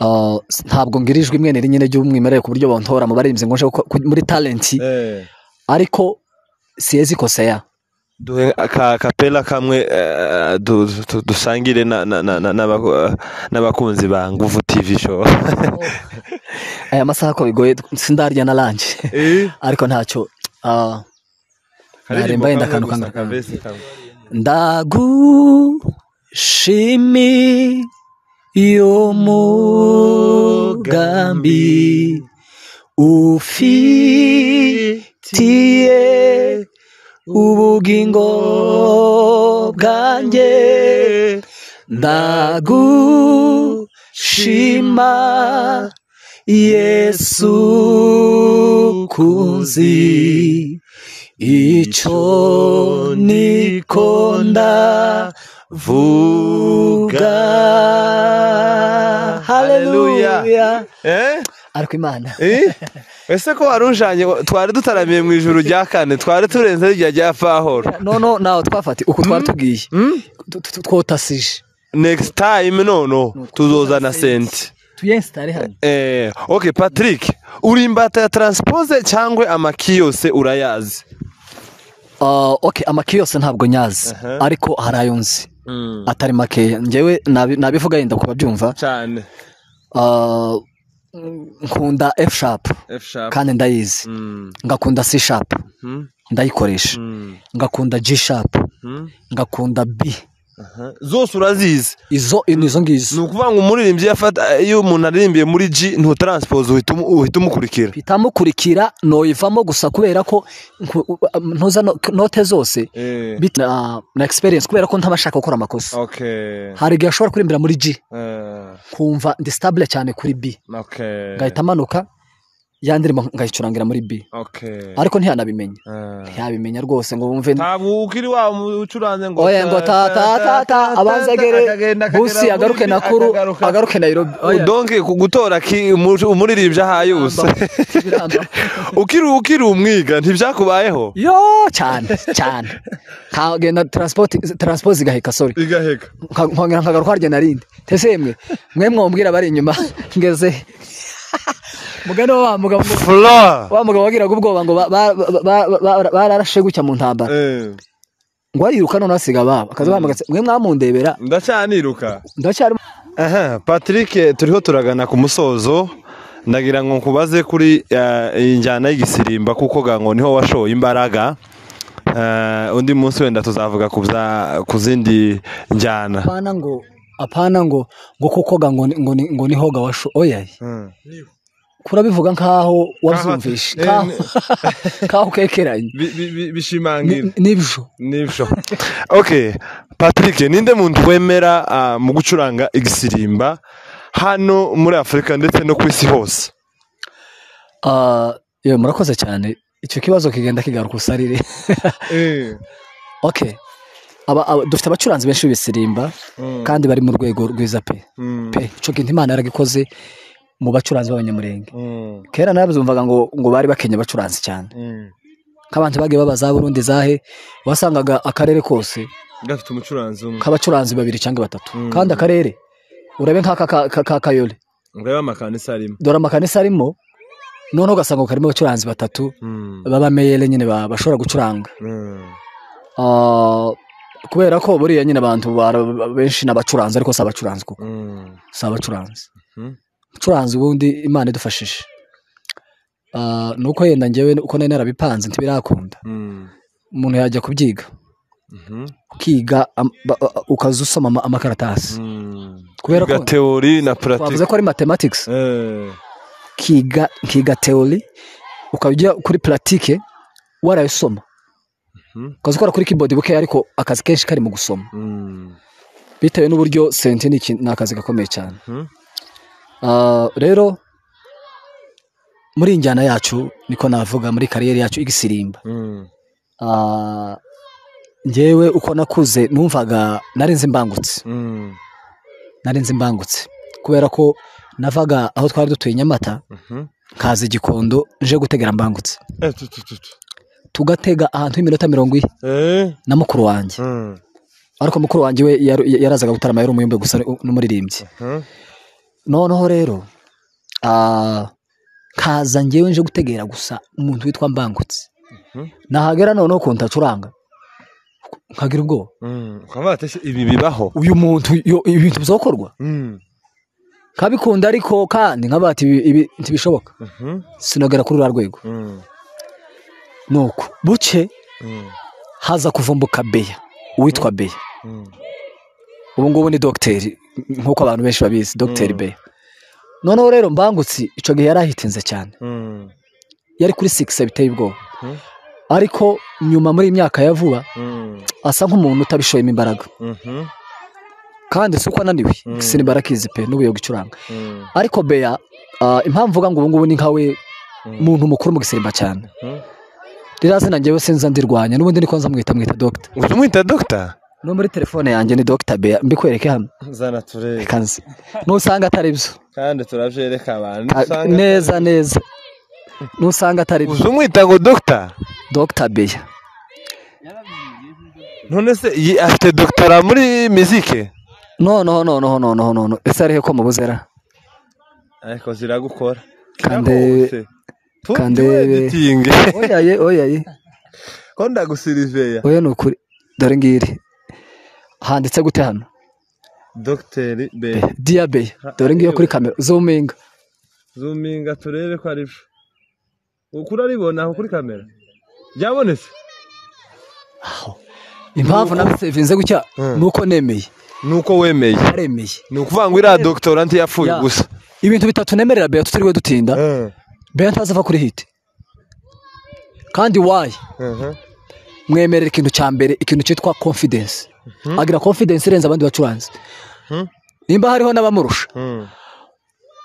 Ah, s- ntabwo ngira ijwi mwene rinyine ry'umwimerere ku buryo bantora mu baririmbyi ngo nje guko- ku- muri talenti ariko siyezi koseya duhe ka kapela kamwe eh, du- du- dusangire na- na- na- na- n'abako- n'abakunzi ba nguvu tv show aya masaha ko bigoye sindarya na lanjye ariko ntacyo ah, naremba yenda akantu kangana ndagushimi y'umugambi ufitiye ubugingo bwanjye ndagushima yesu kuzi icyo nikonda vuga haleluya eh ariko imana Eh? ese ko wari ujanye twari dutaramiye mu ijuru rya kane twari turenze rijya rya fahoro noneho nawe twafati uku twari tugiye Tu- tu- tu- twotasije next time nono tuzozana senti tuyensitare hano eh okay patrick uri imbata ya transpose cyangwa amaki yose urayazi Ah, okay amaki yose ntabwo nyazi Aha. ariko hari ayo nzi atari makeya njyewe nabi- nabivuga yenda kubabyumva cyane Ah, nkunda f sharp f sharp kandi ndayizi Mm. ngakunda c sharp Mm. ndayikoresha Mm. ngakunda g sharp Mm. ngakunda b Aha. zose urazizi izo ni izo ngizo ni ukuvuga ngo umuririmbyi iyo afata- iyo umuntu aririmbiye muri g ntutranspose uhita umu- uhita umukurikira bitamukurikira noyivamo gusa kubera ko nku- u- ntuza no- note zose Eh, bit- na na experience kubera ko ntaba ashaka gukora amakosa okay hari igihe ashobora kurimbira muri G Eh, kumva ndi stable cyane kuri B okay ngahita amanuka ya ndirimbo ngayicurangira muri B okay ariko ntiyanabimenya Eh. ntiyabimenya rwose ngo bumve ntabwo ukiri wa mu- ucuranze ngo oya ngo ta ta ta ta abanzegere akagenda akagera busi muri agaruke bi- nakuru akagaruka. agaruke Nairobi oya donke ku gutora ki- umu- umuririmbyi aha yose Biramba. ukiri ukiri umwiga ntibyakubayeho yo cyane cyane nkagenda transport transport igaheka sorry igaheka Nka- nkongera nkagaruka harya narindi tese mwe mwe mwombwira bari inyuma ngeze mugani wa wa mugabo ngo- fula wa mugabo wagiraga ubwoba ngo ba- ba- ba- ba- ba- bararashe gutya mu ntambara Eh, ngo ariruka none asiga ababo akaza bahamagaza mwe mwamundebera ndacyaniruka ndacyari aha patrick turiho turagana ku musozo ndagira ngo nkubaze kuri eh, iyi njyana y'igisirimba kuko ga ngo niho washoye imbaraga Eh, undi munsi wenda tuzavuga ku bya- ku zindi njyana apana ngo apana ngo ngo kuko ga ngo ni- ngo ni- ngo niho ga washo oya kurabivuga nkaho wazumvishe Nkaho- nkaho nkaho ukekeranye Bi- bi- bi- bishimangira Ni- nibyo nibyo ok patrick ninde muntu wemera ah, mu gucuranga igisirimba hano muri afurika ndetse no ku isi hose Ah, yewe murakoze cyane icyo kibazo kigenda kigaruka usarire ok aba- aba- dufite abacuranzi benshi b'ibisirimba kandi bari mu rwego rwiza pe pe ico kintu imana yaragikoze mu bacuranzi b'abanyamurenge kera narabyumvaga ngo ngo bari bakenya abacuranzi cyane nk'abantu bagiye baba za burundi zahe wasangaga akarere kose gafite umucuranzi umwe k'abacuranzi babiri cyangwa batatu Mm. kandi akarere urabe nk'aka ka- ka- ka kayole urebe amakanisa arimo dore amakanisa arimo noneho ugasanga karimo abacuranzi batatu Mm. b'abameyere nyine ba- bashobora gucuranga Mm. Ah, kubera ko buriya nyine abantu bara- benshi ni abacuranzi ariko si abacuranzi kuko Mm. si abacuranzi Mhm. umucuranzi ubundi imana idufashije Ah, ni uko yenda ngewe uko nari narabipanze ntibirakunda Mm. umuntu yajya kubyiga Mhm. ukiga am- ba- ba- ukaza usoma ama- amakaratasi Mm. kubera Kwiga ko teori na bavuze pratique ko ari mathematics Eh. ukiga ukiga teori ukajya kuri pratique warayisoma Mhm. ukaza ukora kuri keyboard buke ariko akazi kenshi kari mu gusoma Mm. bitewe n'uburyo senti ni iki- ni akazi gakomeye cyane Mhm. Ah, rero muri iyi njyana yacu niko navuga muri kariyeri yacu igisirimba Mm. Ah, njyewe uko nakuze numvaga nari nzi mbangutse Mm. nari nzi mbangutse kubera ko navaga aho twari dutuye i nyamata Mhm. nkaza i gikondo nje gutegera mbangutse Eh, tu, tu, tu, tu. tugatega ahantu h'iminota mirongo ine Eh. na mukuru wanjye Mm. ariko mukuru wanjye we yar- yarazaga gutarama yari umuyumbe gusa n'umuririmbyi Mhm. noneho rero ah, nkaza njyewe nje gutegera gusa umuntu witwa mbangutse Mhm. nahagera noneho ukuntu acuranga nkagira ubwoba Mm. Ukaba waratashye ibi bibaho uyu muntu yo- ibintu bizakorwa Mm. nkabikunda ariko kandi nkaba ati ibi ibi ntibishoboka Mhm. sinagera kuri uriya rwego Mm. nuko buke Mm. haza kuvumbuka beya uwitwa beya Mm. ubu ngubu ni dogiteri nk'uko abantu benshi babizi dogiteri Mm. beya noneho rero mbangutse icyo gihe yari ahitinze cyane Mm. yari kuri sikisi biteye ubwoba Mhm. ariko nyuma muri iyi myaka ya vuba Mm. asa nk'umuntu utabishoyemo imbaraga Mhm. kandi si uko ananiwe Mm. igisini barakizi pe n'ubuyoga icuranga Mm. ariko beya ah, impamvu uvuga ngo ubu ngubu ni nkawe Mm. muntu mukuru mu gisimba cyane Mhm. ririya zina ngewe sinza ndirwanya n'ubundi niko nzamwita mwita dogita Uzi umwita dogita no muri telefone yanjye ni dogita beya mbikwereke hano zana turebe reka nzi nusanga atari byo kandi turabyereka abantu Ah, usanga neza neza nusanga atari byo uzi umwita ngo dogita dogita beya none se yi- afite dogitara muri mizike noneho noneho noneho noneho ese arihe ko mubuzera ariko ziragukora Kande- kande- editingi oyaye oyaye ko ndagusiriveya oya ni ukuri dore ngiri handitse gute hano dogiteri be diya beya dore ngiyo kuri kamera zuminga zuminga turebe ko ari byo ukuri aribona aho kuri kamera byabonetse impamvu nawe sevinze gutya Mm. ni uko nemeye ni uko wemeye aremeye ni ukuvuga ngo iriya dogitora ntiyapfuye Ya. gusa ibintu bitatu nemerera Beya tutiriwe dutinda Eh, Beya ntazava kuri hiti kandi wayi mhm, mwemerera ikintu cya mbere ikintu cyitwa confidence agira confidence irenze abandi bacuranzi Mhm. nimba hariho n'abamurusha mhm.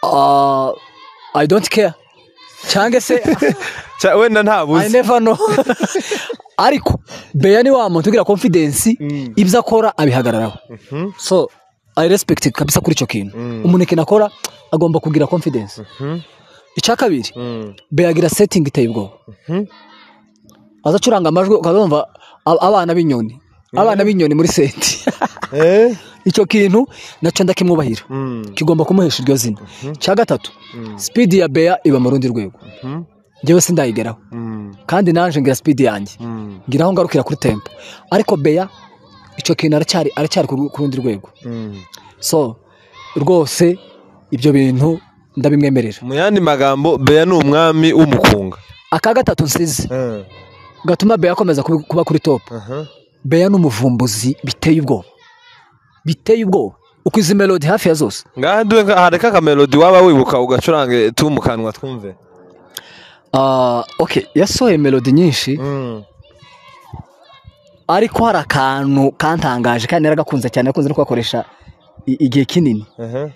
ah, i don't care cyangwa se Cya- wenda i ntabuze never know ariko Beya ni wa muntu ugira confidence Mm. ibyo akora abihagararaho Mhm, so i respect kabisa kuri icyo kintu Mm. umuntu ikintu akora agomba kugira confidence mhm, icya kabiri mhm, beyagira setting iteye ubwoba mhm. aza acuranga amajwi ukazumva ab- abana b'inyoni abana b'inyoni muri senti Eh, icyo kintu nacyo ndakimwubahira mhm, kigomba kumuhesha iryo zina cya gatatu mhm, sipidi ya beya iba mu rundi rwego mhm, njyewe sindayigeraho mhm, kandi naje ngira sipidi yanjye mhm, ngira aho ngarukira kuri tempo ariko beya icyo kintu aracyari aracyari ku ru- ku rundi rwego mhm. so rwose ibyo bintu ndabimwemerera mu yandi magambo beya ni umwami w'umukunga aka gatatu nsize Eh, gatuma beya akomeza kubi- kuba kuri top aha, beya ni umuvumbuzi biteye ubwoba biteye ubwoba uko izi melodi hafi ya zose ngaha duhe- hareka akamelodi waba wibuka ugacurange tu mu kanwa twumve Ah, okay yasohoye melodi nyinshi Mhm, ariko hari akantu kantangaje kandi naragakunze cyane nakunze no kugakoresha i- igihe kinini aha,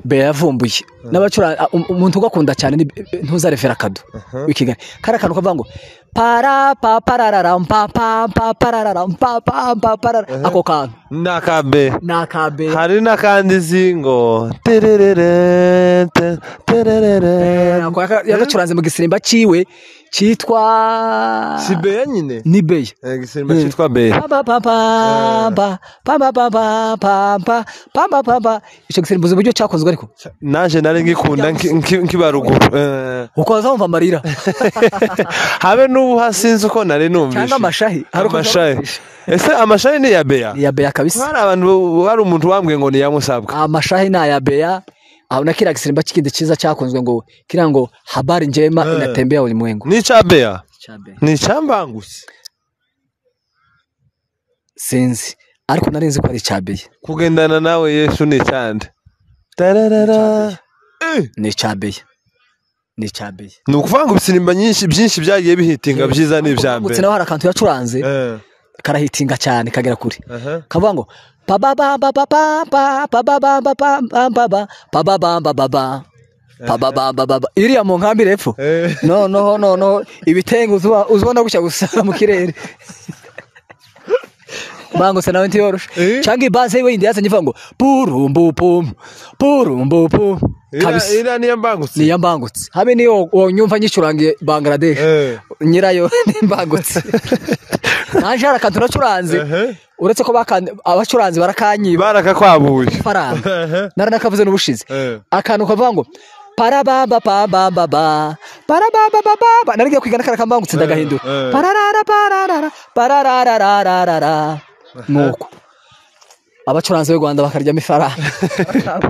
beya yavumbuye n'abacura umuntu ugakunda cyane ni- ntuzarevera kado aha, w'i kigali kari akantu kavuga ngo para pa pararara mpa pa pa pararara mpa pa pa pararara ako kantu ni aka be ni aka B hari n'akandi izi ngo tererere te- tererere Nako yaka- yagacuranze mu gisirimba ciwe citwa si beya nyine ni beya igisimba cyitwa beya Pa, pa, pa, pa, pa, pa, pa, pa, pa, pa, pa, pa, pa, pa, pa. icyo gisimbuzo uburyo cyakozwe ariko naje nari ngikunda nki- nki- nkiba ruguru Eh, ukaza wumva amarira habe n'ubu hasinze uko nari numvise Cyangwa amashahi. Hari ukuntu amashahi numvise. ese amashahi ni iya beya ni iya beya kabisa hari abantu hari umuntu wambwiye ngo ni iya musabwa amashahi ni aya beya aho na kiriya gisirimba kindi cyiza cyakunzwe ngo kiriya ngo habari njema inatembea ulimwengu ni icya beya ni icya mbangutse sinzi ariko nari nzi ko ari icya beya kugendana nawe yesu ni icyande tararara Eh, ni icya beya ni icya beya ni ukuvuga ngo ibisimba nyinshi byinshi byagiye bihitinga byiza ni ibya Ubutse mbere naho hari akantu yacuranze Eh, karahitinga cyane kagera kure aha. kavuga ngo pababababababababababababababababababababa iriya mu nkambi repfo Eh. noneho noneho ibitenge uzuba- uzibona gutya gusa mu kirere bangutse nawe ntiyoroshe Eh. cyangwa ibaze wenda yazanye ivuga ngo purumbupum purumbupum Ira- kabisa ira niyo mbangutse niyo mbangutse habe niyo wonyumva nyicurangiye bangladesh Eh. nyirayo nimbangutse naje hari akantu nacuranze Ehe. uretse ko bakan- abacuranzi barakanyiba barakakwabuye faranga Ehe. naranakavuze n'ubushize Eh. akantu kavuga ngo parababa bababa parababa bababa narigiye kwiga n'akara kambangutse ndagahindura eh. pararara pararara parararararara nuko abacuranzi b'u Rwanda bakaryamo ifaranga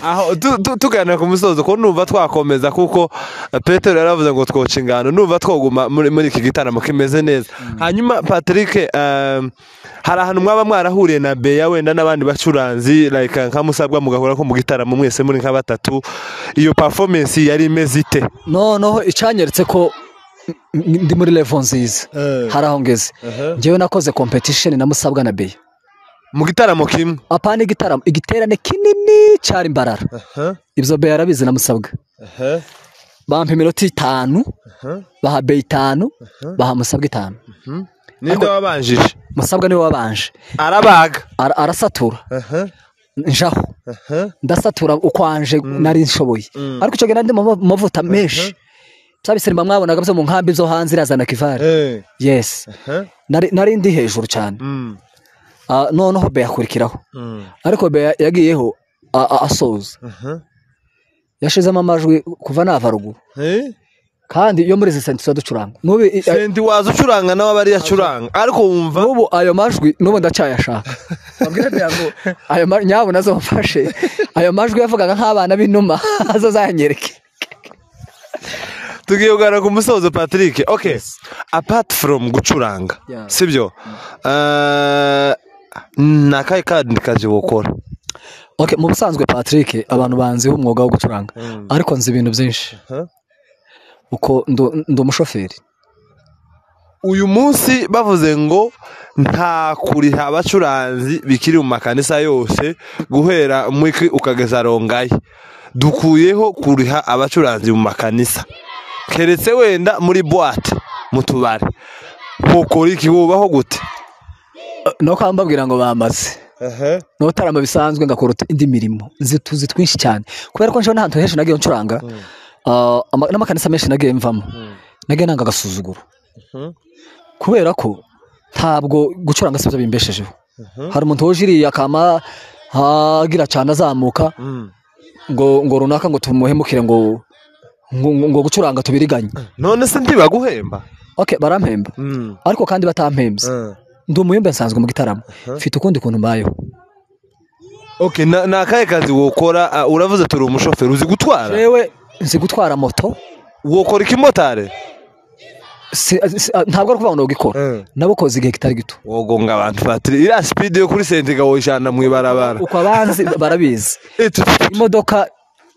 aho tu- tu- tuganira ku musozo ko numva twakomeza kuko petero yaravuze ngo twoca ingano numva twoguma muri muri iki gitaramo kimeze neza hanyuma patrick um, hari ahantu mwaba mwarahuriye na beya wenda n'abandi bacuranzi like nka musabwa mugahura ko mu gitaramo mwese muri nka batatu iyo performance yari imeze ite noneho icyanyeretse ko n- ndi muri level nziza Eh. hari aho ngeze Uh-huh. njyewe nakoze competition na musabwa na beya mu gitaramo kimwe apana igitaramo igiterane kinini cyari imbarara ibyo beya yarabizi na musabwa bampa iminota itanu baha beya itanu baha musabwa itanu ninde wabanjije musabwa niwe wabanje arabaga Ara- arasatura njaho ndasatura ukwanje nari nshoboye ariko icyo gihe nari ndi mu ma- mavuta menshi bya bisimba mwabonaga byo mu nkambi zo hanze irazana kivare yes nari nari ndi hejuru cyane Mm. Ah, noneho beya akurikiraho Mm. ariko beya yagiyeho a- a- asoza Aha. yashizemo amajwi kuva nava ruguru Eh? kandi iyo muri izi senti tuba ducuranga n'ubu i- a- sendi waza ucuranga nawe aba ariyo acuranga ariko wumva n'ubu ayo majwi n'ubu ndacyayashaka Wabwira Beya ngo, ayo ma- nyabuna azamfashe ayo majwi yavugaga nk'abana b'inuma azazanyereke tugiye kuganira ku musozo patrick ok apart from gucuranga Yeah. sibyo Eh, ni akahe kandi kazi wokora okay mu busanzwe patrick abantu banziho umwuga wo gucuranga ariko nzi ibintu byinshi Aha. uko ndu- ndi umushoferi uyu munsi bavuze ngo nta kuriha abacuranzi bikiri mu makanisa yose guhera mwiki ukageza rongayi dukuyeho kuriha abacuranzi mu makanisa keretse wenda muri buwate mu tubari mukora iki wubaho gute no kwambabwira ngo bamaze n'utarama bisanzwe ngakora utu- indi mirimo nzi tuzi twinshi cyane kubera ko nshobora n'ahantu henshi nagiye ncuranga ah, ama- n'amakanisa menshi nagiye mvamo nagiye nanga agasuzuguro Mhm. kubera ko ntabwo gucuranga sibyo bimbeshejeho hari umuntu wuje iriya akama agira cyane azamuka ngo ngo runaka ngo tumuhemukire ngo ngo, ngo- ngo gucuranga tubiriganye none se ntibaguhemba okay barampemba ariko kandi batampembye ndi umuyumbe nsanzwe mu gitaramo mfite ukundi kuntu mbayeho ok na- ni akahe kazi wokora Ah, uravuze turi umushoferi uzi gutwara yewe nzi gutwara moto wokora ikimotari Si- si- ah, ntabwo ari ukuvuga ngo ntugikora nabukoze igihe kitari gito wogonga abantu patiri iriya sipidi yo kuri sentiga woyijana mu ibarabara uko abanzi barabizi Eh, tu- imodoka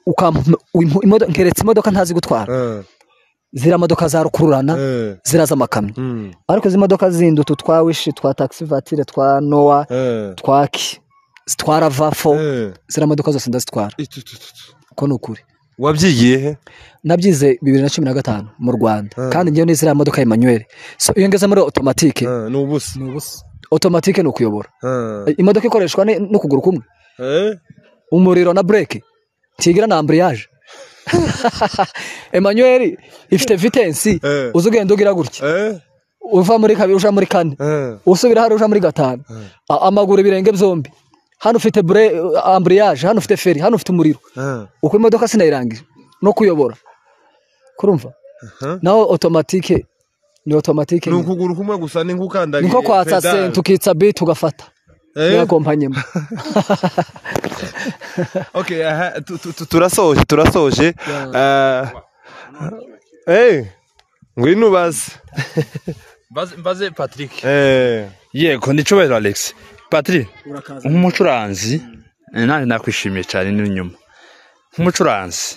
ukampa- impu- imodo- nkeretse imodoka ntazi gutwara ziriya modoka za rukururana ziriya z'amakamyo Mm. ariko izi modoka zindi utu twa wishi twa taxi vatire twa nowa twa ki zitwara vafo ziriya modoka zose ndazitwara Eh, tu- tu- tu- tu. uko ni ukuri wabyigiye he nabyize bibiri na cumi na gatanu mu rwanda Ah. kandi njyewe nize iriya modoka ya manuel so iyo ngeze muri otomatike Ah, ni ubusa ni ubusa otomatike ni ukuyobora Ah. imodoka ikoreshwa ni- n'ukuguru kumwe Eh? umuriro na bureke ntigira na amburiyaje emanuel ifite vitensi Eh. uzi ugenda ugira gutya Eh? uva muri kabiri uja muri kane Eh. usubira hariya uja muri gatanu A- amaguru ibirenge byombi hano ufite bure amburiyaje hano ufite feri hano ufite umuriro Ah. uko imodoka sinayirangira no kuyobora kurumva Aha. naho otomatike ni otomatike ni nyine. ukuguru kumwe gusa ni nk'ukandagiye niko kwatsa pedal. senti ukitsa biti ugafata Eh? niyo kompanyemo Okay, aha, tu- tu- tu- turasoje turasoje Ah, eh, ngwino ubaze mbaze mbaze patrick Eh, yego ni cyubahiro alex patrick nk'umucuranzi eh, nanjye nakwishimiye cyane n'inyuma nk'umucuranzi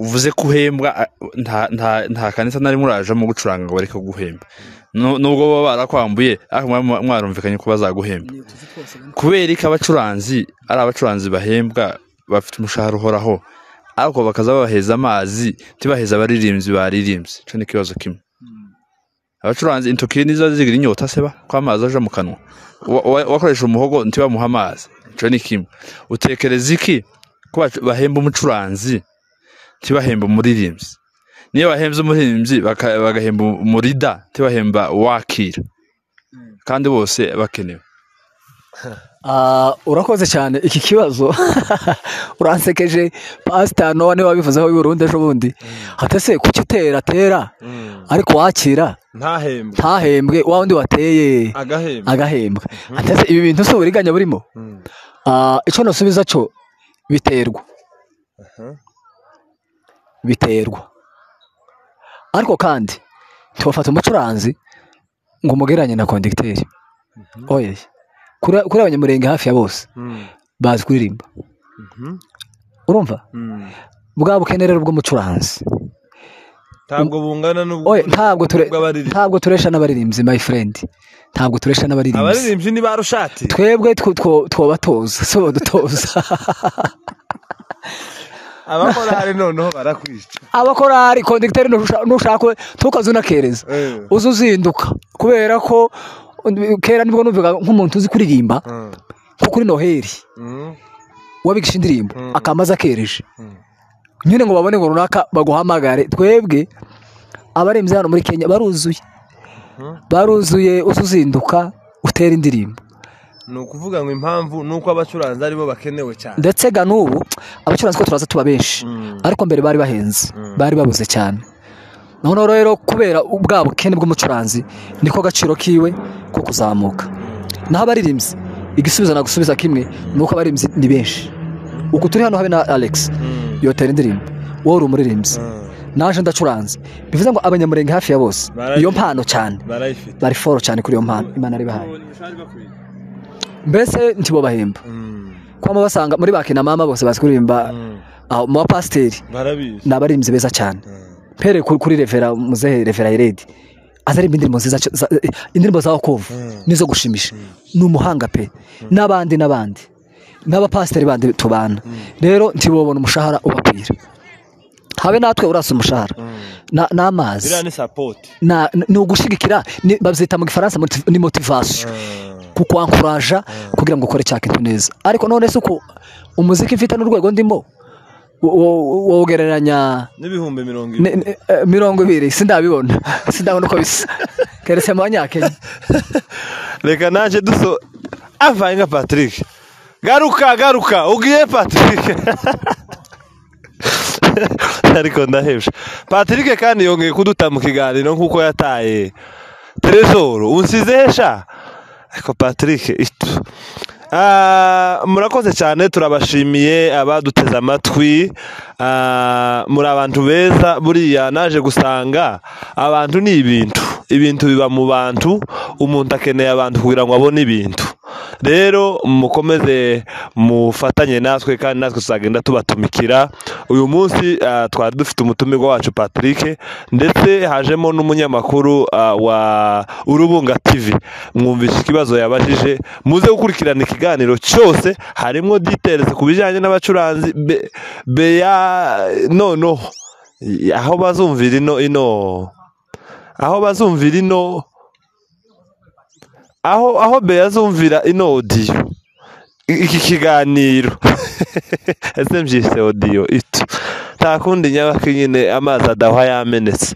uvuze ko uhembwa a- nta nta nta kanisa nari murajemo gucuranga ngo bareke guhemba Nu- nubwo baba barakwambuye ariko mwari mwa- mwarumvikanye ko bazaguhemba kubera ko abacuranzi ari abacuranzi bahembwa bafite umushahara uhoraho ariko bakaza babaheza amazi ntibaheze abaririmbyi baririmbye icyo ni ikibazo kimwe abacuranzi intoki nizo zigira inyota seba ko amazi aja mu kanwa Wa- wa- wakoresha umuhogo ntibamuha amazi ico ni kimwe utekereza iki ko bacu- bahemba umucuranzi ntibahemba umuririmbyi niyo bahembye umuririmbyi baka- bagahemba umurida ntibahemba wakira kandi bose bakenewe Ah, urakoze cyane iki kibazo uransekeje pasita nowa niba wabivuzeho burundu ejo bundi hatese kuki utera atera ariko wakira ntahembwe ntahembwe wa wundi wateye agahembwe agahembwa hatese ibi bintu si uburiganya burimo Mm. Ah, icyo nasubiza cyo biterwa biterwa ariko kandi ntiwafata umucuranzi ngo umugereranye na kondegiteri oye kuri kuri abanyamurenge hafi ya bose Mm. bazi kuririmba Mhm. urumva Mm. bwa bukene rero bw'umucuranzi ntabwo bungana n'ubwo oye ntabwo ture bw'abaririmbyi. ntabwo turesha n'abaririmbyi my friend ntabwo turesha n'abaririmbyi abaririmbyi ni ba rushati twebwe two- two- twabatoza si badutoza abakora hari noneho barakwica abakorari kondegiteri ntushaka ntukaze unakereza Eh. uza uzinduka kubera ko uh, kera nibwo numvaga nk'umuntu uzi kuririmba Mm. nko kuri noheli Mm. wabigisha indirimbo Mm. akamaze akereje Mm. nyine ngo babone ngo runaka baguhamagare twebwe abarembye hano muri kenya baruzuye baruzuye uza uzinduka utera indirimbo ni ukuvuga ngo impamvu ni uko abacuranzi aribo bakenewe cyane ndetse ga n'ubu abacuranzi ko turaza tuba benshi Mm. ariko mbere bari bahenze Mm. bari babuze cyane noneho rero kubera ubwa bukene bw'umucuranzi niko agaciro kiwe ko kuzamuka naho abaririmbyi igisubizo nagusubiza kimwe ni uko abaririmbyi ni benshi uku turi hano habe na alex Mm. yotera indirimbo wowe uri umuririmbyi Mm. naje ndacuranze bivuze ngo abanyamurenge hafi ya bose Baragiye. iyo mpano cyane barayifite bari foro cyane kuri iyo mpano imana yabihaye mbese ntibo bahemba Mm. kuba mubasanga muri ba kinamama bose bazi kuririmba Mm. aho mu bapasiteri barabizi ni abaririmbyi beza cyane Mm. pere kuri kuri revera muzehe revera iredi azaririmba indirimbo nziza cyo- za- indirimbo za okovu Mm. nizo gushimisha ni umuhanga pe n'abandi n'abandi n'abapasiteri bandi tubana rero ntibobona umushahara ubapira habe natwe urasa umushahara Mm. Na- n'amazi biriya ni sapoti Na- ni ugushigikira ni- babyita mu gifaransa moti- ni motivasiyo kukwankuraja kugira ngo ukore cya kintu neza ariko none se uko umuziki mfite n'urwego ndimo wo- wo- wawugereranya n'ibihumbi mirongo ni- ibiri ni- eh, mirongo ibiri sindabibona sindabona uko bisa keretse mu banyakenya reka naje duso avaye nka patrick garuka garuka ugiye patrick ariko ndahebye patrick kandi yongeye kuduta mu kiganiro nk'uko yataye teresoro unsizehesha ariko patrick itu- Ah, murakoze cyane turabashimiye abaduteze amatwi Ah, muri abantu beza buriya naje gusanga abantu ni ibintu ibintu biba mu bantu umuntu akeneye abantu kugira ngo abone ibintu rero mukomeze mufatanye natwe kandi natwe tuzagenda tubatumikira uyu munsi ah, twari dufite umutumirwa wacu patrick ndetse hajemo n'umunyamakuru ah, wa urubunga tv mwumvishe ikibazo yabajije muze gukurikirana ikiganiro cyose harimo details ku bijyanye n'abacuranzi be- beya noneho aho bazumvira ino ino aho bazumvira ino aho aho beya azumvira ino odiyo iki kiganiro ese mbyise odiyo itu nta kundi nyabaki nyine amazi adahwa yamenetse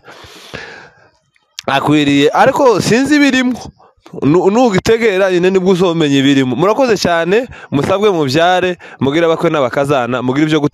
akwiriye ariko sinzi ibirimo Nu- nugitegera nyine nibwo uzomenya ibirimo murakoze cyane musabwe mubyare mugire abakwe n'abakazana mugire ibyo gute-